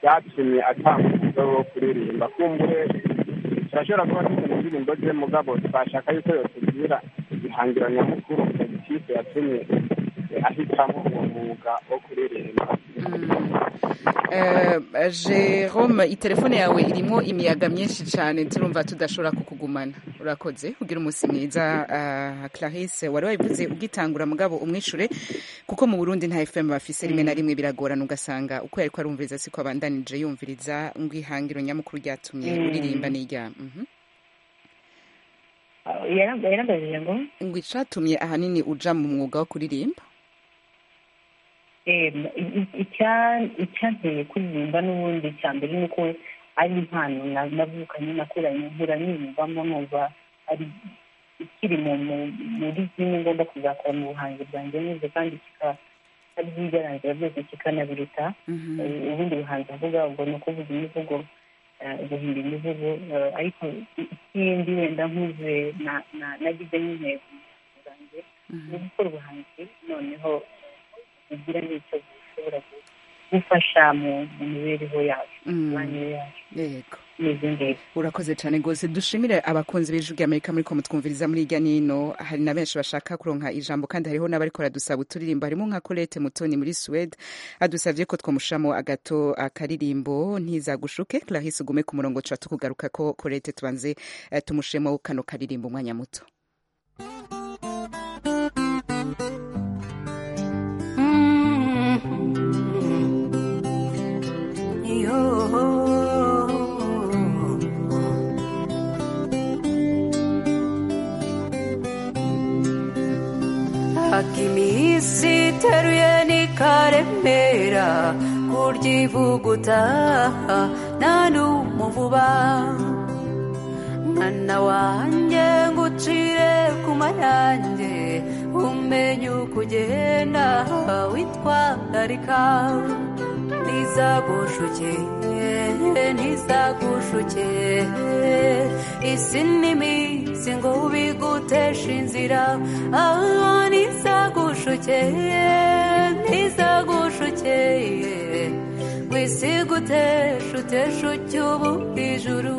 byatumye atambuka wo kuririmba kumbure turashobora kuba dufite indirimbo ze mugabo twashaka yuko yotugira ihangiro nyamukuru mu kipe yatumye eh, ahitamo uwo mwuga wo kuririmba Eh, jerome itelefone yawe irimo imiyaga myinshi cyane turumva tudashobora kukugumana urakoze ugira umunsi mwiza ah, clarisse wari wabivuze ugitangura mugabo umwishure kuko mu burundi nta fm bafise rimwe na rimwe biragorana ugasanga uko yariko arumviriza siko abandanije yumviriza ngo ihangiro nyamukuru ryatumye Mm. uririmba n'irya mhm. yarambajije ngo ngo icatumye ahanini uja mu mwuga wo kuririmba em, i- i- icya- icyanteye kuririmba n'ubundi cya mbere ni uko ari impano na- navukanye nakuranye nkura niyumvamo numva ari ikiri mu- mu- muri zimwe ngomba kuzakora mu buhanzi bwanjye neza kandi kikaba ari ibyarangira byose kikanabiruta Mhm. Eh, ubundi buhanzi mvuga ubwo ni ukuvuga imivugo eh, guhimba imivugo eh, ariko i- ikindi wenda nkuze na- na- nagize nk'intego zanjye ni gukora ubuhanzi noneho bugira n'icyo bushobora gufasha mu mu mibereho yacu mu Mm. mibanire yacu yego n'ibyo ngibyo urakoze cyane rwose dushimire abakunzi b'ijwi ry'amerika muri ko mutwumviriza muri hirya n'ino hari na benshi bashaka kuronka ijambo kandi hariho n'abariko baradusaba uturirimbo harimo nka colette mutoni muri suwede adusabye ko twamushiramo agato akaririmbo ntizagushuke clarisse ugume ku murongo tuba tukugaruka ko colette tubanze eh, tumushiremo kano karirimbo umwanya muto akimisi teruye n'ikaremera kuryivuguta nta n'umuvuba mwana wanjye ngucire ku mayanjye umenye uko ugenda witwararika ntizagushuke ntizagushuke isi n'iminsi ngo ubiguteshe inzira aha ntizagushuke ntizagushuke ngo isi iguteshe uteshe ucyubu ijuru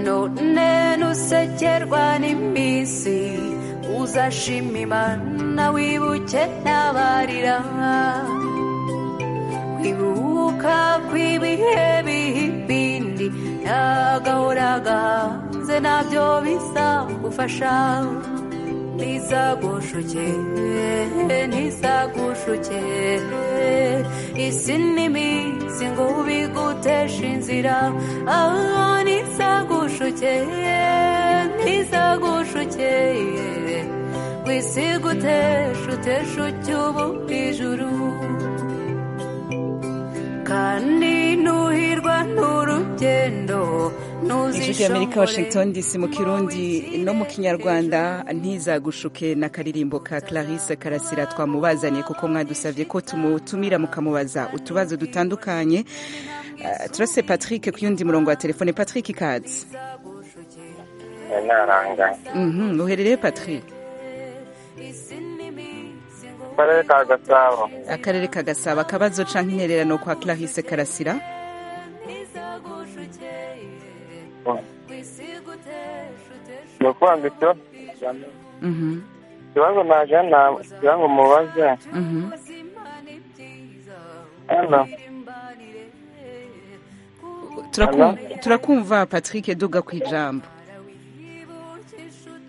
none nusekerwa n'iminsi uzashima imana wibuke n'abarira kwibuka kw'ibihe biha ibindi n'agahora gahanze nabyo bizagufasha ntizagushuke ntizagushuke isi n'iminsi ngo ubiguteshe inzira aha ntizagushuke ntizagushuke ngo isi iguteshe uteshe ucyubu ijuru kandi nuhirwa n'urugendo ijwi ry'amerika washington dc mu kirundi no mu kinyarwanda ntizagushuke n'akaririmbo ka clarisse karasira twamubazaniye kuko mwadusabye ko tumutumira mukamubaza utubazo dutandukanye Eh, turase patrick ku yundi murongo wa telefone patrick kazi naranganye Mhm, uherereye patrick karere ka gasabo akarere ka gasaba akabazo canke intererano kwa clarisse karasira ni ukuvuga ngo icyo Mhm, ikibazo najana kugira ngo mubaze mhm. hano Turakum- turakumva patrick duga ku ijambo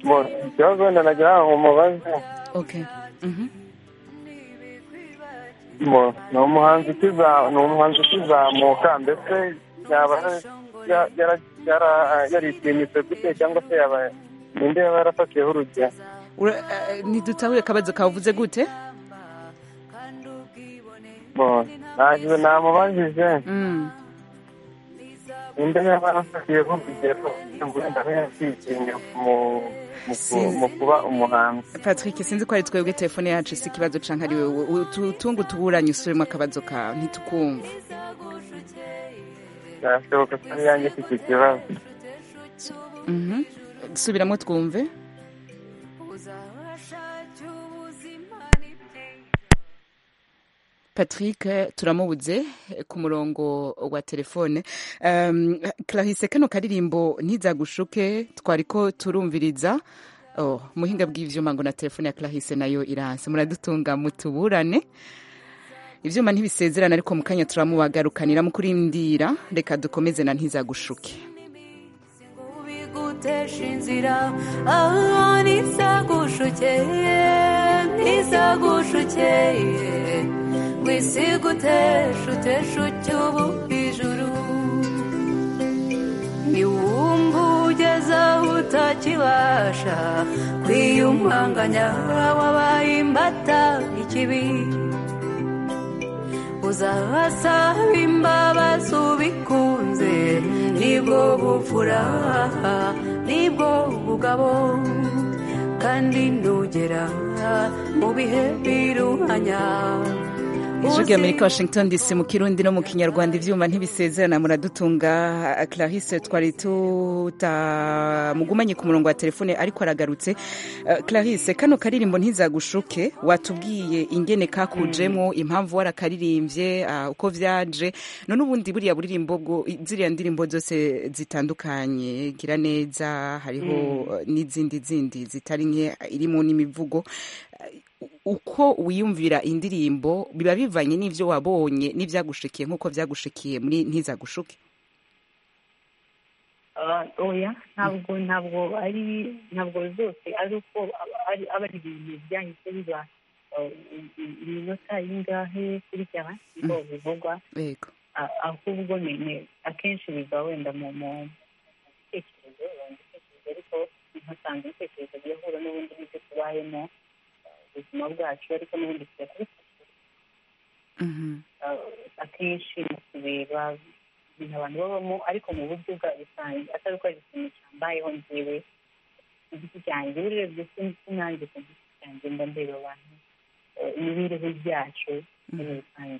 bo ikibazo wenda nagira ngo mubaze okay. Mhm. bo ni umuhanzi ukiza ni umuhanzi ukizamuka ndetse yaba ya- yara- yara- yaritinyitse gute cyangwa se yaba ninde yaba yarafatiyeho urugero Ura- eh, ntidutahuye akabazo kavuze gute ntabwo namubajije Mm. ninde yaba yarafatiyeho urugero ngo wenda abe yakitinya mu- mu ku- mu kuba umuhanzi patrick sinzi ko ari twebwe telefone yacu si ikibazo canke ari wewe Utu- tungu tuburanye usubiremo akabazo kawe ntitukumva byashoboka ko ari yanjye ifite ikibazo Mhm. subiramo twumve patrick eh, turamubuze eh, ku murongo wa telefone um, clarisse kano karirimbo ntizagushuke twariko turumviriza oh, muhinga bw'ivyuma ngo na telefone ya clarisse nayo iranse muradutunga mutuburane ivyuma ntibisezerana ariko mu kanya turamubagarukanira mu kurindira reka dukomeze na ntizagushuke ubigutesha inzira aho ntizagushukeye ntizagushukeye ngo isi iguteshe uteshe ucyubu ijuru niwumva ugeze aho utakibasha kwiyumanganya wabaye imbata ikibi uzabasaba imbabazi ubikunze nibwo bupfura nibwo bugabo kandi nugera mu bihe biruhanya ijwi rya amerika washington dc mu kirundi no mu kinyarwanda ivyuma ntibisezerana muradutunga clarisse twari tutamugumanye ku murongo wa telefone ariko aragarutse Eh, clarisse kano karirimbo ntizagushuke watubwiye ingene kakujemo impamvu warakaririmvye ah, uko vyaje none ubundi buriya buririmbo bwo ziriya ndirimbo zose zitandukanye gira neza hariho eh, n'izindi zindi zitari nke irimo n'imivugo uko wiyumvira indirimbo biba bivanye n'ibyo wabonye n'ibyagushikiye nk'uko byagushikiye muri ntizagushike Ah, oya ntabwo ntabwo ari ntabwo zose ari uko aba- ari aba ari ibintu byahise biba eh, i- i- iminota y'ingahe kurikirana niko bivugwa yego Ah, ahubwo ni ni- akenshi biva wenda mu mu bitekerezo wenda ibitekerezo ariko ntusange ibitekerezo byahura n'ubundi n'ibyo tubayemo eh, ubuzima bwacu ariko n'ubundi tujya akenshi mu kureba ibintu abantu babamo ariko mu buryo bwa rusange atari ko ari ikintu cyambayeho njyewe ku giti cyanjye urebye si nanjye ku giti cyanjye mba ndeba abantu eh, imibereho yacu muri rusange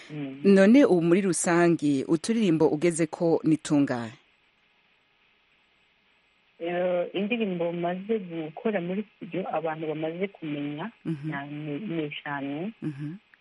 Mm. none ubu muri rusange uturirimbo ugeze ko nitunganye Eh, indirimbo maze gukora muri studio abantu bamaze kumenya Mhm. na- ni ni eshanu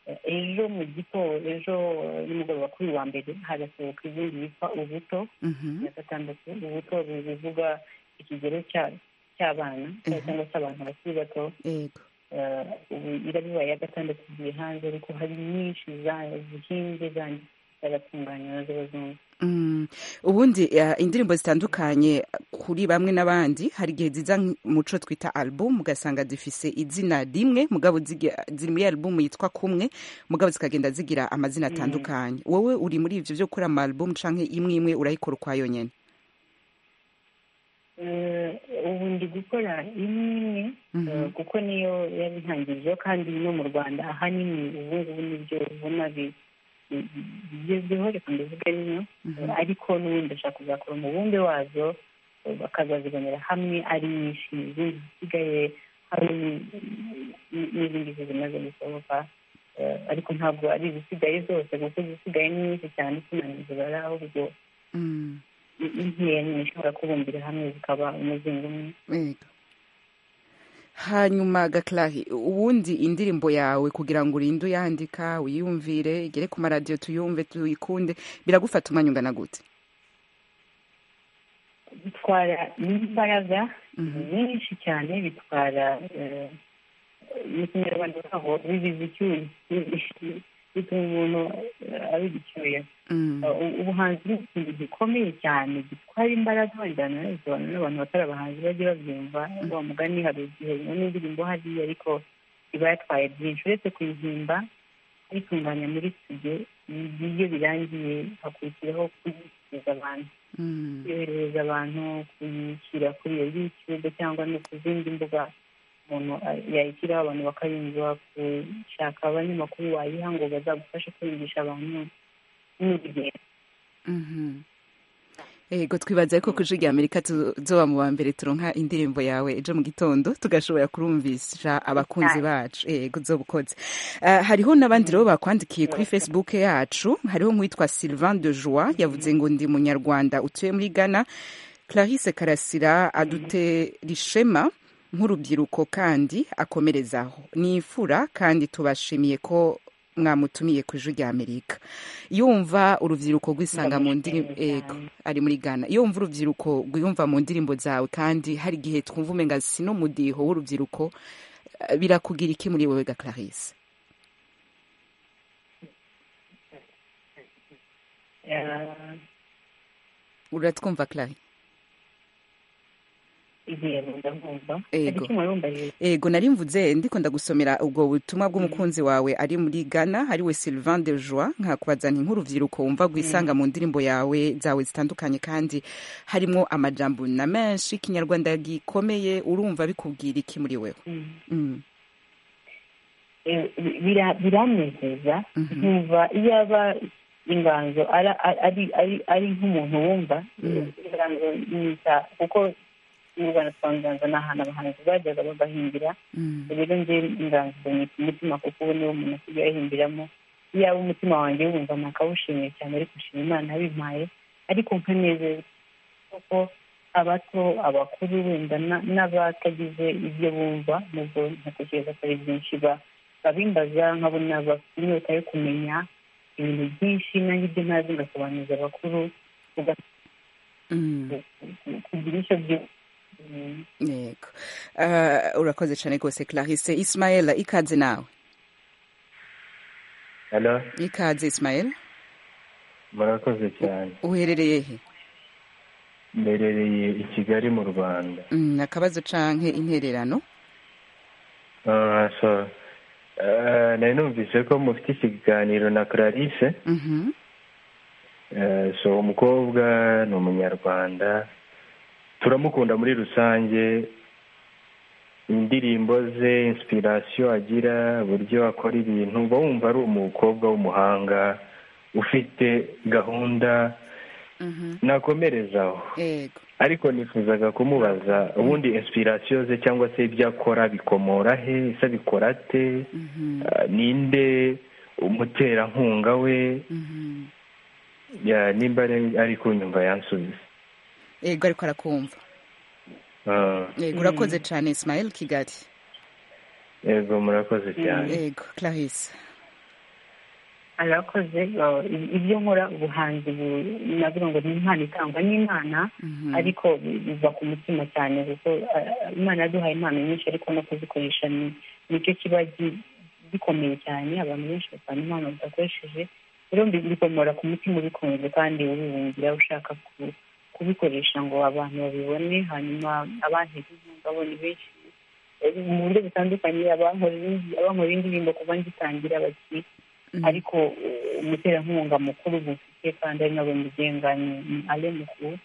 Eh, ejo mu gitondo ejo eh, nimugoroba kuri uyu wa mbere hagasohoka izindi yitwa ubuto na gatandatu ubuto bu- buvuga ikigero cya- cy'abana Mhm. cyangwa cy'abantu bakiri bato yego Eh, ubu irabiba ya gatandatu igiye hanze ariko hari nyinshi za- zihinze zandi zaratunganywa na zo bazungu Mm. ubundi eh, indirimbo zitandukanye kuri bamwe n'abandi hari igihe ziza nk- muco twita album ugasanga zifise izina rimwe mugabo zigi- ziri muri album yitwa kumwe mugabo zikagenda zigira amazina Mm. atandukanye wowe uri muri ivyo vyo gukora ama album canke imwe imwe urayikora ukwayo nyene Eh, ubu ndi gukora imwe imwe Mhm. eh, kuko niyo yabintangirijeho kandi no mu rwanda ahanini ubu ngubu nibyo ubona bi- bi- bigezweho reka mbivuge bimwe Mhm. ariko n'ubundi ndashaka kuzakora umubumbe wazo eh, bakazazibonera hamwe ari nyinshi izindi zisigaye hari n- n- n'izindi zo zimaze gusohoka Eh, ariko ntabwo ari izisigaye zose kuko izisigaye ni nyinshi cyane sinanizibara ahubwo Mm. ni- ni nkeya nyine ishobora kubumbira hamwe zikaba umuzingo umwe Yego. hanyuma gaklahi ubundi indirimbo yawe kugira ngo urinde uyandika uyumvire igere ku maradiyo tuyumve tuyikunde biragufata umwanya ungana gute bitwara n'imbaraga Mhm. nyinshi cyane bitwara eh, mu kinyarwanda baho bibiza icyuya bituma umuntu eh, aba igicyuya Mm. Eh, u- ubuhanzi ni ikintu gikomeye cyane gitwara imbaraga wajyana bisobanura n'abantu batari abahanzi bajye babyumva wa mugani hari igihe iyo n'indirimbo hariya ariko iba yatwaye byinshi uretse kuyihimba kuyitunganya muri studio iyo birangiye hakurikiraho kuyishyikiriza abantu yoherereza abantu kuyishyira kuri iyo yutube cyangwa no ku zindi mbuga umuntu yayishyiraho abantu bakayumva gushaka abanyamakuru wayiha ngo bazagufashe kwigisha abantu n'urugendo yego twibaza ko kuri ya amerika tuzoba mu ba mbere turonka indirimbo yawe ejo mu gitondo tugashobora kurumvisha abakunzi bacu yego uzoba ukoze Ah, hariho n'abandi rero bakwandikiye kuri facebook yacu hariho nk'uwitwa sylvain de joie yavuze ngo ndi munyarwanda utuye muri ghana clarisse karasira adutera ishema nk'urubyiruko kandi akomerezaho nifura kandi tubashimiye ko mwamutumiye ku ijwi rya amerika yumva urubyiruko rwisanga mu ndirimbo yego ari muri ghana yumva urubyiruko rwiyumva mu ndirimbo zawe kandi hari igihe twumva umenga sino mudiho w'urubyiruko eh, birakugira iki muri wewe ga clarisse Eh, uratwumva clari yego ndabumva Yego. icyo mwarumbariye ego nari mvuze ndiko ndagusomera ubwo butumwa bw'umukunzi wawe ari muri ghana hariwe sylvain de joie nkakubaza nti nk'urubyiruko wumva rwisanga mu ndirimbo yawe zawe zitandukanye kandi harimo amajambo na menshi ikinyarwanda gikomeye urumva bikubwira iki muri wewe Mm. Eh, bira- biranezeza nkumva iyo aba inganzo ara- ari ari- ari nk'umuntu wumva Mm. inganzo yita kuko mu rwanda twa nganzo ni ahantu abahanzi bajyaga bagahimbira Mm. rero nje inganzo ni ku mutima kuko ubu niwo umuntu asigaye ahimbiramo iyaba umutima wanjye wumva nakawushimiye cyane ariko nshima imana yabimpaye ariko nkanezeza kuko abato abakuru wenda na- n'abatagize ibyo bumva nubwo ntatekereza ko ari byinshi ba- babimbaza nkabona bafite inyota yo kumenya ibintu byinshi nanjye ibyo ntazi ngasobanuza abakuru uga- Mm. kugira icyo byumva Mm. yego Ah, urakoze cyane rwose clarisse ismael ikaze nawe hano ikaze ismael murakoze cyane uherereye he mberereye i kigali mu rwanda Mm, akabazo canke intererano Ah, so, ah, nari numvise ko mufite ikiganiro na clarisse Mhm. Eh, so umukobwa ni umunyarwanda turamukunda muri rusange indirimbo ze inspiration agira uburyo akora ibintu uba wumva ari umukobwa w'umuhanga ufite gahunda nakomerezaho yego ariko nifuzaga kumubaza ubundi inspiration ze cyangwa se ibyo akora bikomora he ese abikora ate Ah, ninde umuterankunga we Ya, nimba ari- ari kunyumva yansubiza yego ariko arakumva Ah, yego urakoze cyane ismael kigali yego murakoze cyane yego clarisse arakoze uh, i- ibyo nkora ubuhanzi bu- navuga ngo ni impano itangwa n'imana ariko bi- biva ku mutima cyane kuko uh, imana yaduhaye impano nyinshi ariko no kuzikoresha ni- nicyo kiba gi- gikomeye cyane abantu benshi basanga impano badakoresheje rero mbi- bikomora ku mutima ubikunze kandi ubibungira ushaka ku- kubikoresha ngo abantu babibone hanyuma abandi babone benshi Eh, mu buryo butandukanye abankorera indi- abankorera indirimbo kuva ngitangira bati ariko eh, umuterankunga mukuru mufite kandi ari nawe mugenga ni ni ale mukuru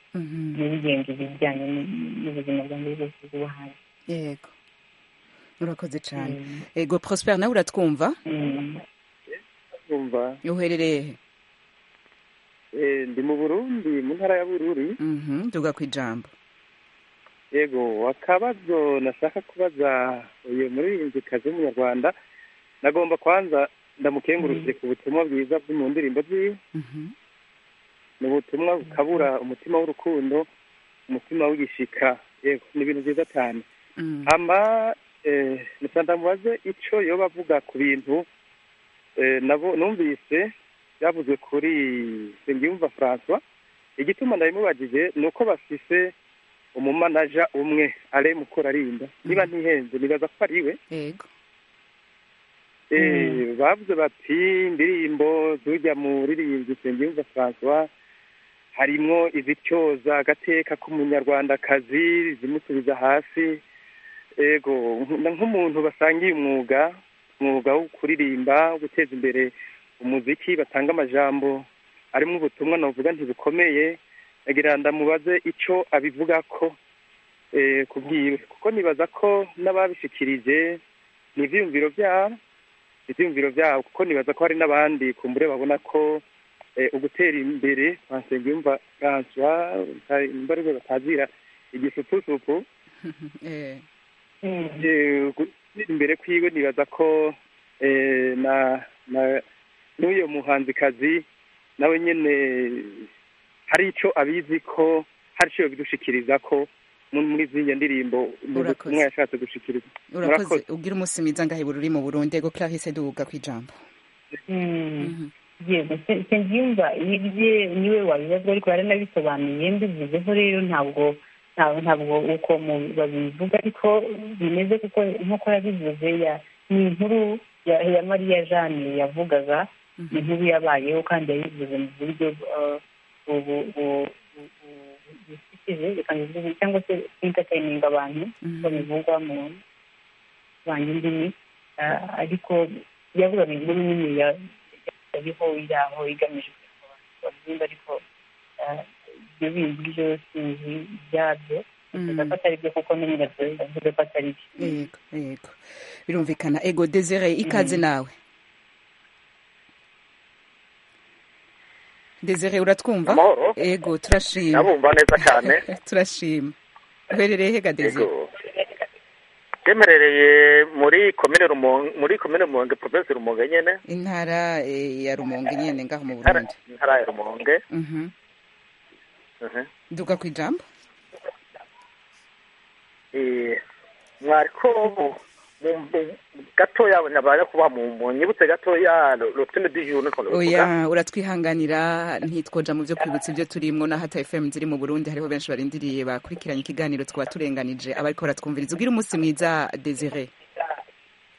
niwe ugenga ibijyanye n- n'ubuzima bwanjye bwose bw'ubuhanzi yego urakoze cyane yego prosper nawe uratwumva kumva uherereye he eh, ndi mu burundi mu ntara ya bururi Mhm, tuga ku ijambo yego akabazo nashaka kubaza uyu muririmbyikazi w'umunyarwanda nagomba kwanza ndamukengurukire ku butumwa bwiza bwo mu ndirimbo ziwe ni ubutumwa bukabura umutima w'urukundo umutima w'igishika yego ni ibintu byiza cyane hama eh, nusanga mubaze ico yoba avuga ku bintu eh, nabo numvise byavuzwe kuri Nsengiyumva François igituma nabimubajije ni uko bafise umumanaja umwe ale mukorarinda niba ntihenze nibaza ko ari we yego Eh, bavuze bati indirimbo zujya mu ririmbyi Nsengiyumva François harimo izityoza agateka k'umunyarwandakazi zimusubiza hasi ego nk- nk'umuntu basangiye umwuga umwuga wo kuririmba wo guteza imbere umuziki batanga amajambo arimo ubutumwa navuga ntibukomeye agira ndamubaze icyo abivuga ko kubwiwe kuko nibaza ko n'ababishikirije ni ibyiyumviro byabo ibyiyumviro byabo kuko nibaza ko hari n'abandi kumbure babona ko ugutera imbere wasengiyumva francois imbaraga batazira igisupusupu gutera imbere kwiwe nibaza ko n'uyo muhanzikazi nawe nyine hari icyo abizi ko hari icyo bidushikiriza ko muri ziriya ndirimbo ubutumwa yashatse gushikiriza urakoze ubwira umunsi mwiza ngahebura uri mu burundu ego clarisse duhuga ku ijambo yego icyo ngimba ibye niwe wabibaza ariko baranabisobanuye mbivuzeho rero ntabwo ntabwo uko babivuga ariko bimeze kuko nk'uko yabivuze ni inkuru ya mariya jeanne yavugaga inkuru yabayeho kandi yayivuze mu buryo bukikije cyangwa se bw'intertaining abantu ko bivugwa mu banjye indimi ariko yavuga mu nkuru nini yariho yaho igamije kugira ariko ibyo bindi byo sinzi ibyabyo yego birumvikana ego desire ikaze nawe desire uratwumva yego turashima nabumva neza cyane turashima uherereye hega desire twemerereye muri komine rumonge muri komine rumonge provinsi rumonge nyine intara ya rumonge nyine ngaho mu burundi intara ya rumonge duka ku ijambo mwariko gatoya nabara kuba mu nyibutse gatoya rutine dijuru oya uratwihanganira ntitwoja mu byo kwibutsa ibyo turimwo na hata fm ziri mu burundi hariho benshi barindiriye bakurikiranye ikiganiro twaba turenganije abariko baratwumviriza ubwira umunsi mwiza desire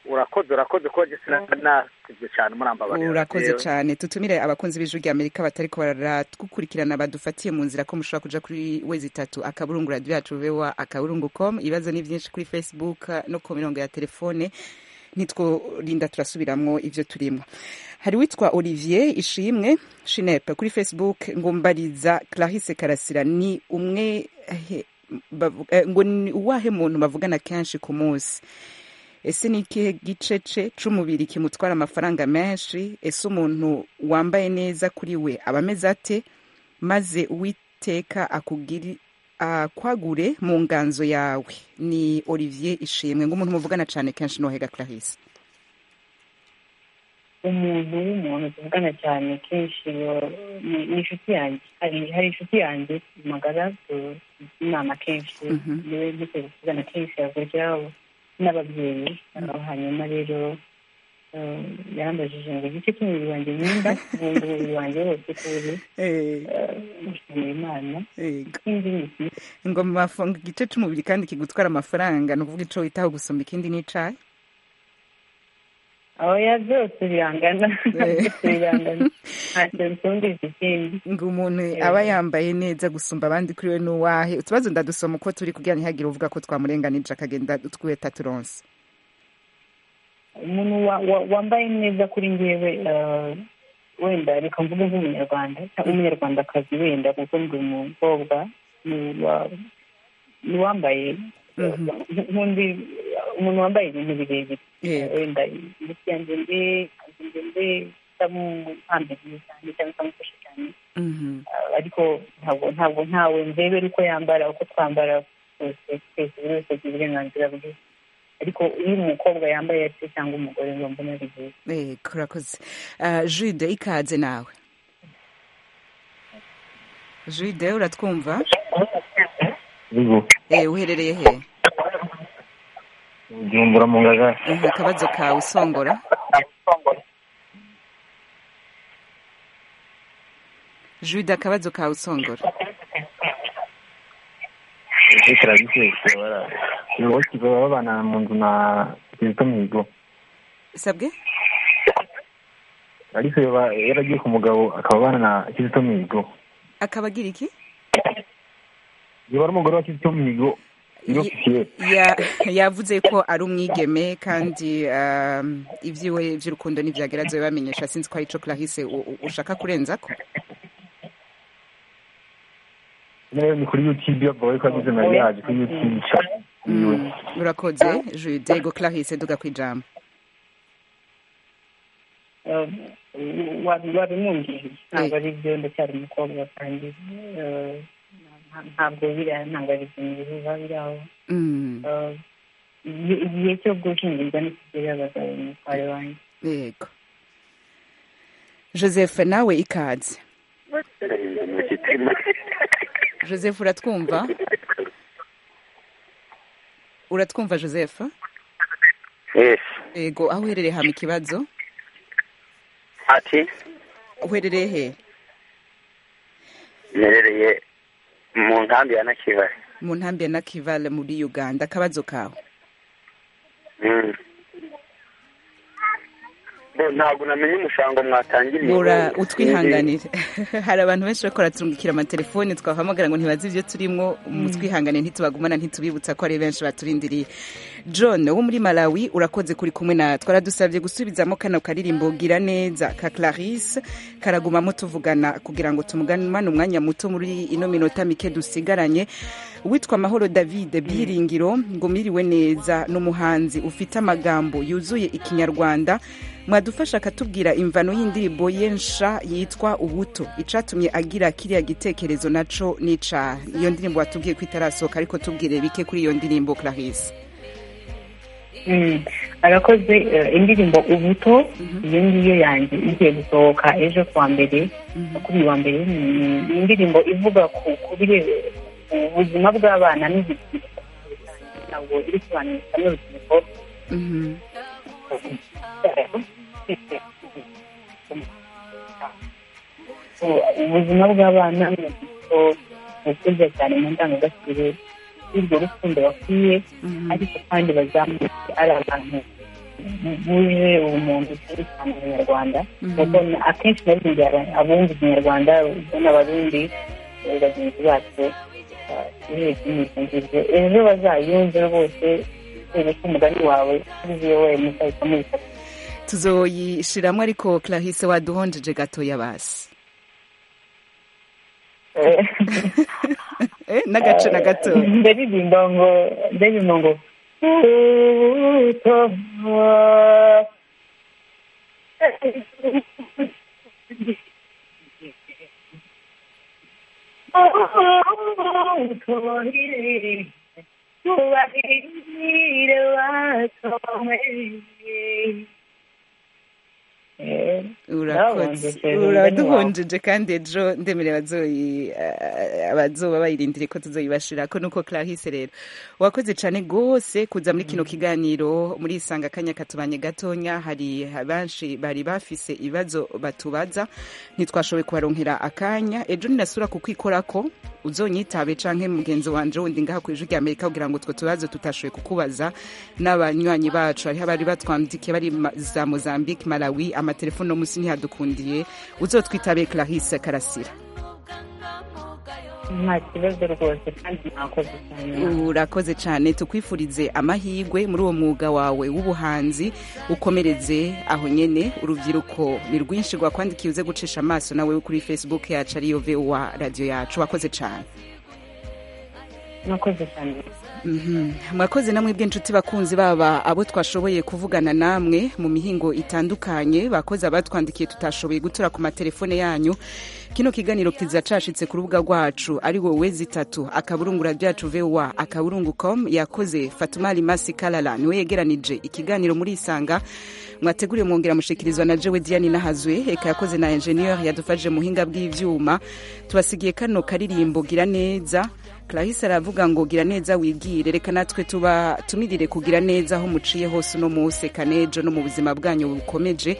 urakoze urakoze ko sinasivye cyane murambabarira urakoze cyane tutumire abakunzi b'ijwi rya amerika batariko baratwukurikirana badufatiye mu nzira ko mushobora kuja kuri wezi itatu akaburungu radio yacu voa akaburungu com ibibazo ni byinshi kuri facebook no ku mirongo ya telefone ntitworinda turasubiramwo ivyo turimwo hari witwa olivier ishimwe shinepe kuri facebook ngo mbariza clarisse karasira ni umwe ngo ni uwahe muntu bavugana kenshi ku munsi ese ni ikihe gicece c'umubiri kimutwara amafaranga menshi ese umuntu wambaye neza kuri we aba ameze ate maze uwiteka akwagure mu nganzo yawe ni olivier ishimwe ng'umuntu muvugana cyane kenshi nohega clarisse umuntu w'umuntu tuvugana cyane kenshi ni inshuti yanjye hari inshuti yanjye magara inama kenshi niwe ndetse tuvugana kenshi yakurikiraho n'ababyeyi hanyuma rero yarambajije ngo igice cy'umubiri wanjye nyinda ubundi umubiri wanjye wose ko uri gushimira imana ngo mafunga igice cy'umubiri kandi kigutwara amafaranga ni ukuvuga icyo witaho gusumba ikindi n'icayi oya byose birangana byose birangana ntacyo bitumvise ikindi ngo umuntu aba yambaye neza gusumba abandi kuri we n'uwahe utubazo ndadusoma uko turi kugira ntihagire uvuga ko twamurenganije akagenda twiheta turonse umuntu wambaye neza kuri ngewe wenda reka mvuge nk'umunyarwanda umunyarwandakazi wenda kuko ndi umukobwa ni uwambaye nk'undi umuntu wambaye ibintu birebire wenda imiti yanjye mbi yanjye mbi itamupambiriye cyane cyangwa itamufashe cyane ariko ntabwo ntabwo ntawe ndebera uko yambara uko twambara twese twese buri wese agira uburenganzira bwe ariko iyo umukobwa yambaye ati cyangwa umugore ngo mbona ari byiza kurakoze jude ikaze nawe jude uratwumva uherereye hehe ujumbura mu ngagara akabazo kawe usongora jude akabazo kawe usongora ese karagitetse barakiba babana mu nzu na kizito mihigo sabwe ariko yaragiye ku mugabo akaba abana na kizito mihigo akaba agira iki yaba ari umugore wa kizito mihigo yavuze ko ari umwigeme kandi ibyiwe by'urukundo ntibyageragezo bibamenyesha sinzi ko ari cyo clarisse ushaka kurenza ko yewe ni kuri yutube yo boye ko agizina yaje kuri yutube yiwe urakoze jude go clarisse duga ku ijambo wabimumbwiye ntabwo ari byo ndacyari umukobwa kandi eh, nta- ntabwo biriya ntabwo ari ibintu biba biri aho Eh, igihe- igihe cyo gushyingirwa nikigera abagabo umutware wanjye yego joseph nawe ikaze joseph uratwumva uratwumva joseph yesi yego aho uherereye hama ikibazo ati uherereye he nerereye mu nkambi ya nakibare mu ntambi ya nakivale muri uganda akabazo kawe Mm. Bo, ntabwo namenye umushango mwatangiriye ura utwihanganire hari abantu benshi bakora turungikira amatelefoni twahamagara ngo ntibazi ibyo turimo mutwihanganire ntitubagumana ntitubibutsa ko ari benshi baturindiriye john wo muri malawi urakoze kuri kumwe natwe aradusabye gusubizamo kano karirimbo gira neza ka clarisse karagumamo tuvugana kugira ngo tumuganane umwanya muto muri ino minota mike dusigaranye witwa mahoro david byiringiro ngo miriwe neza n'umuhanzi ufite amagambo yuzuye ikinyarwanda mwadufasha akatubwira imvano y'indirimbo ye nsha yitwa ubuto icatumye agira kiriya gitekerezo naco nica iyo ndirimbo watubwiye ko itarasohoka ariko tubwire bike kuri iyo ndirimbo clarisse Mm. arakoze eh, indirimbo ubuto iyo ngiyo yanjye igiye gusohoka ejo ku wa mbere makumyabiri wa mbere ni- ni indirimbo ivuga ku ku bire- ku buzima bw'abana n'ubuzima ntabwo iri kubanisha n'urubyiruko ubuzima bw'abana n'urubyiruko bukuze cyane mu ndangagaciro y'urwo rukundo bakwiye ariko kandi bazamuke ari abantu buje ubumuntu cyane cyane abanyarwanda kuko akenshi na rimwe abumva ikinyarwanda n'abarundi eh, bagenzi bacu imikingirizo ejo bazayumve bose bitewe n'umugani wawe uziye we muzahita muyifata tuzoyishiramo ariko clarisse waduhonjeje gatoya basi Eh, n'agace na gatoya ndaririmba ngo ndaririmba ngo Urakoze. uraduhonjeje kandi ejo ndemere abazoyi eh, abazoba bayirindire ko tuzoyibashira ko nuko clarisse rero wakoze cyane rwose kuza muri kino kiganiro muri isanga akanya katubanye gatonya hari benshi bari bafise ibibazo batubaza ntitwashoboye kubaronkera akanya ejo ninasura kukwikorako uzonyitabe canke mugenzi wanje wundi ngaha ku ijwi rya amerika kugira ngo utwo tubazo tutashoboye kukubaza n'abanywanyi bacu hariho abari batwandikiye bari ma- za mozambique malawi amatelefone no munsi ntihadukundiye uzotwitabe clarisse karasira nta kibazo rwose kandi mwakoze cyane urakoze cyane tukwifurize amahirwe muri uwo mwuga wawe w'ubuhanzi ukomereze aho nyene urubyiruko ni rwinshi rwakwandikiye uze gucisha amaso nawe kuri facebook yacu ariyo voa radiyo yacu wakoze cyane mwakoze cyane Mhm. mwakoze namwe bw'inshuti bakunzi baba abo twashoboye kuvugana namwe mu mihingo itandukanye bakoze abatwandikiye tutashoboye gutura ku matelefone yanyu kino kiganiro kiza cashitse ku rubuga rwacu ari wowe zitatu akaburungura ryacu voa akaburungu com yakoze fatumari masi kalala niwe yegeranije ikiganiro muri isanga mwateguriwe mwongera mushikirizwa na jewe diane nahazwe eka yakoze na enjeniyeri yadufashije mu buhinga bw'ivyuma tubasigiye kano karirimbo gira neza clarisse aravuga ngo gira neza wibwire reka natwe tuba tumirire kugira neza aho muciye hose uno munsi reka n'ejo no mu buzima bwanyu bukomeje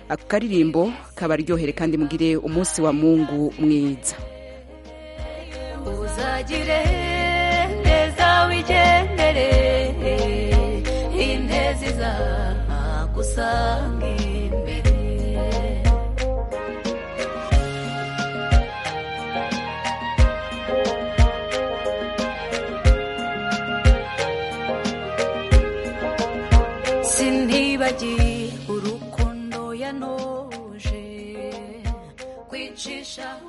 ako karirimbo kabaryohere kandi mugire umunsi wa mungu mwiza uzagire neza wigendere intezi zagusanga imbere sintibagiye urukundo yanoje kwicishaho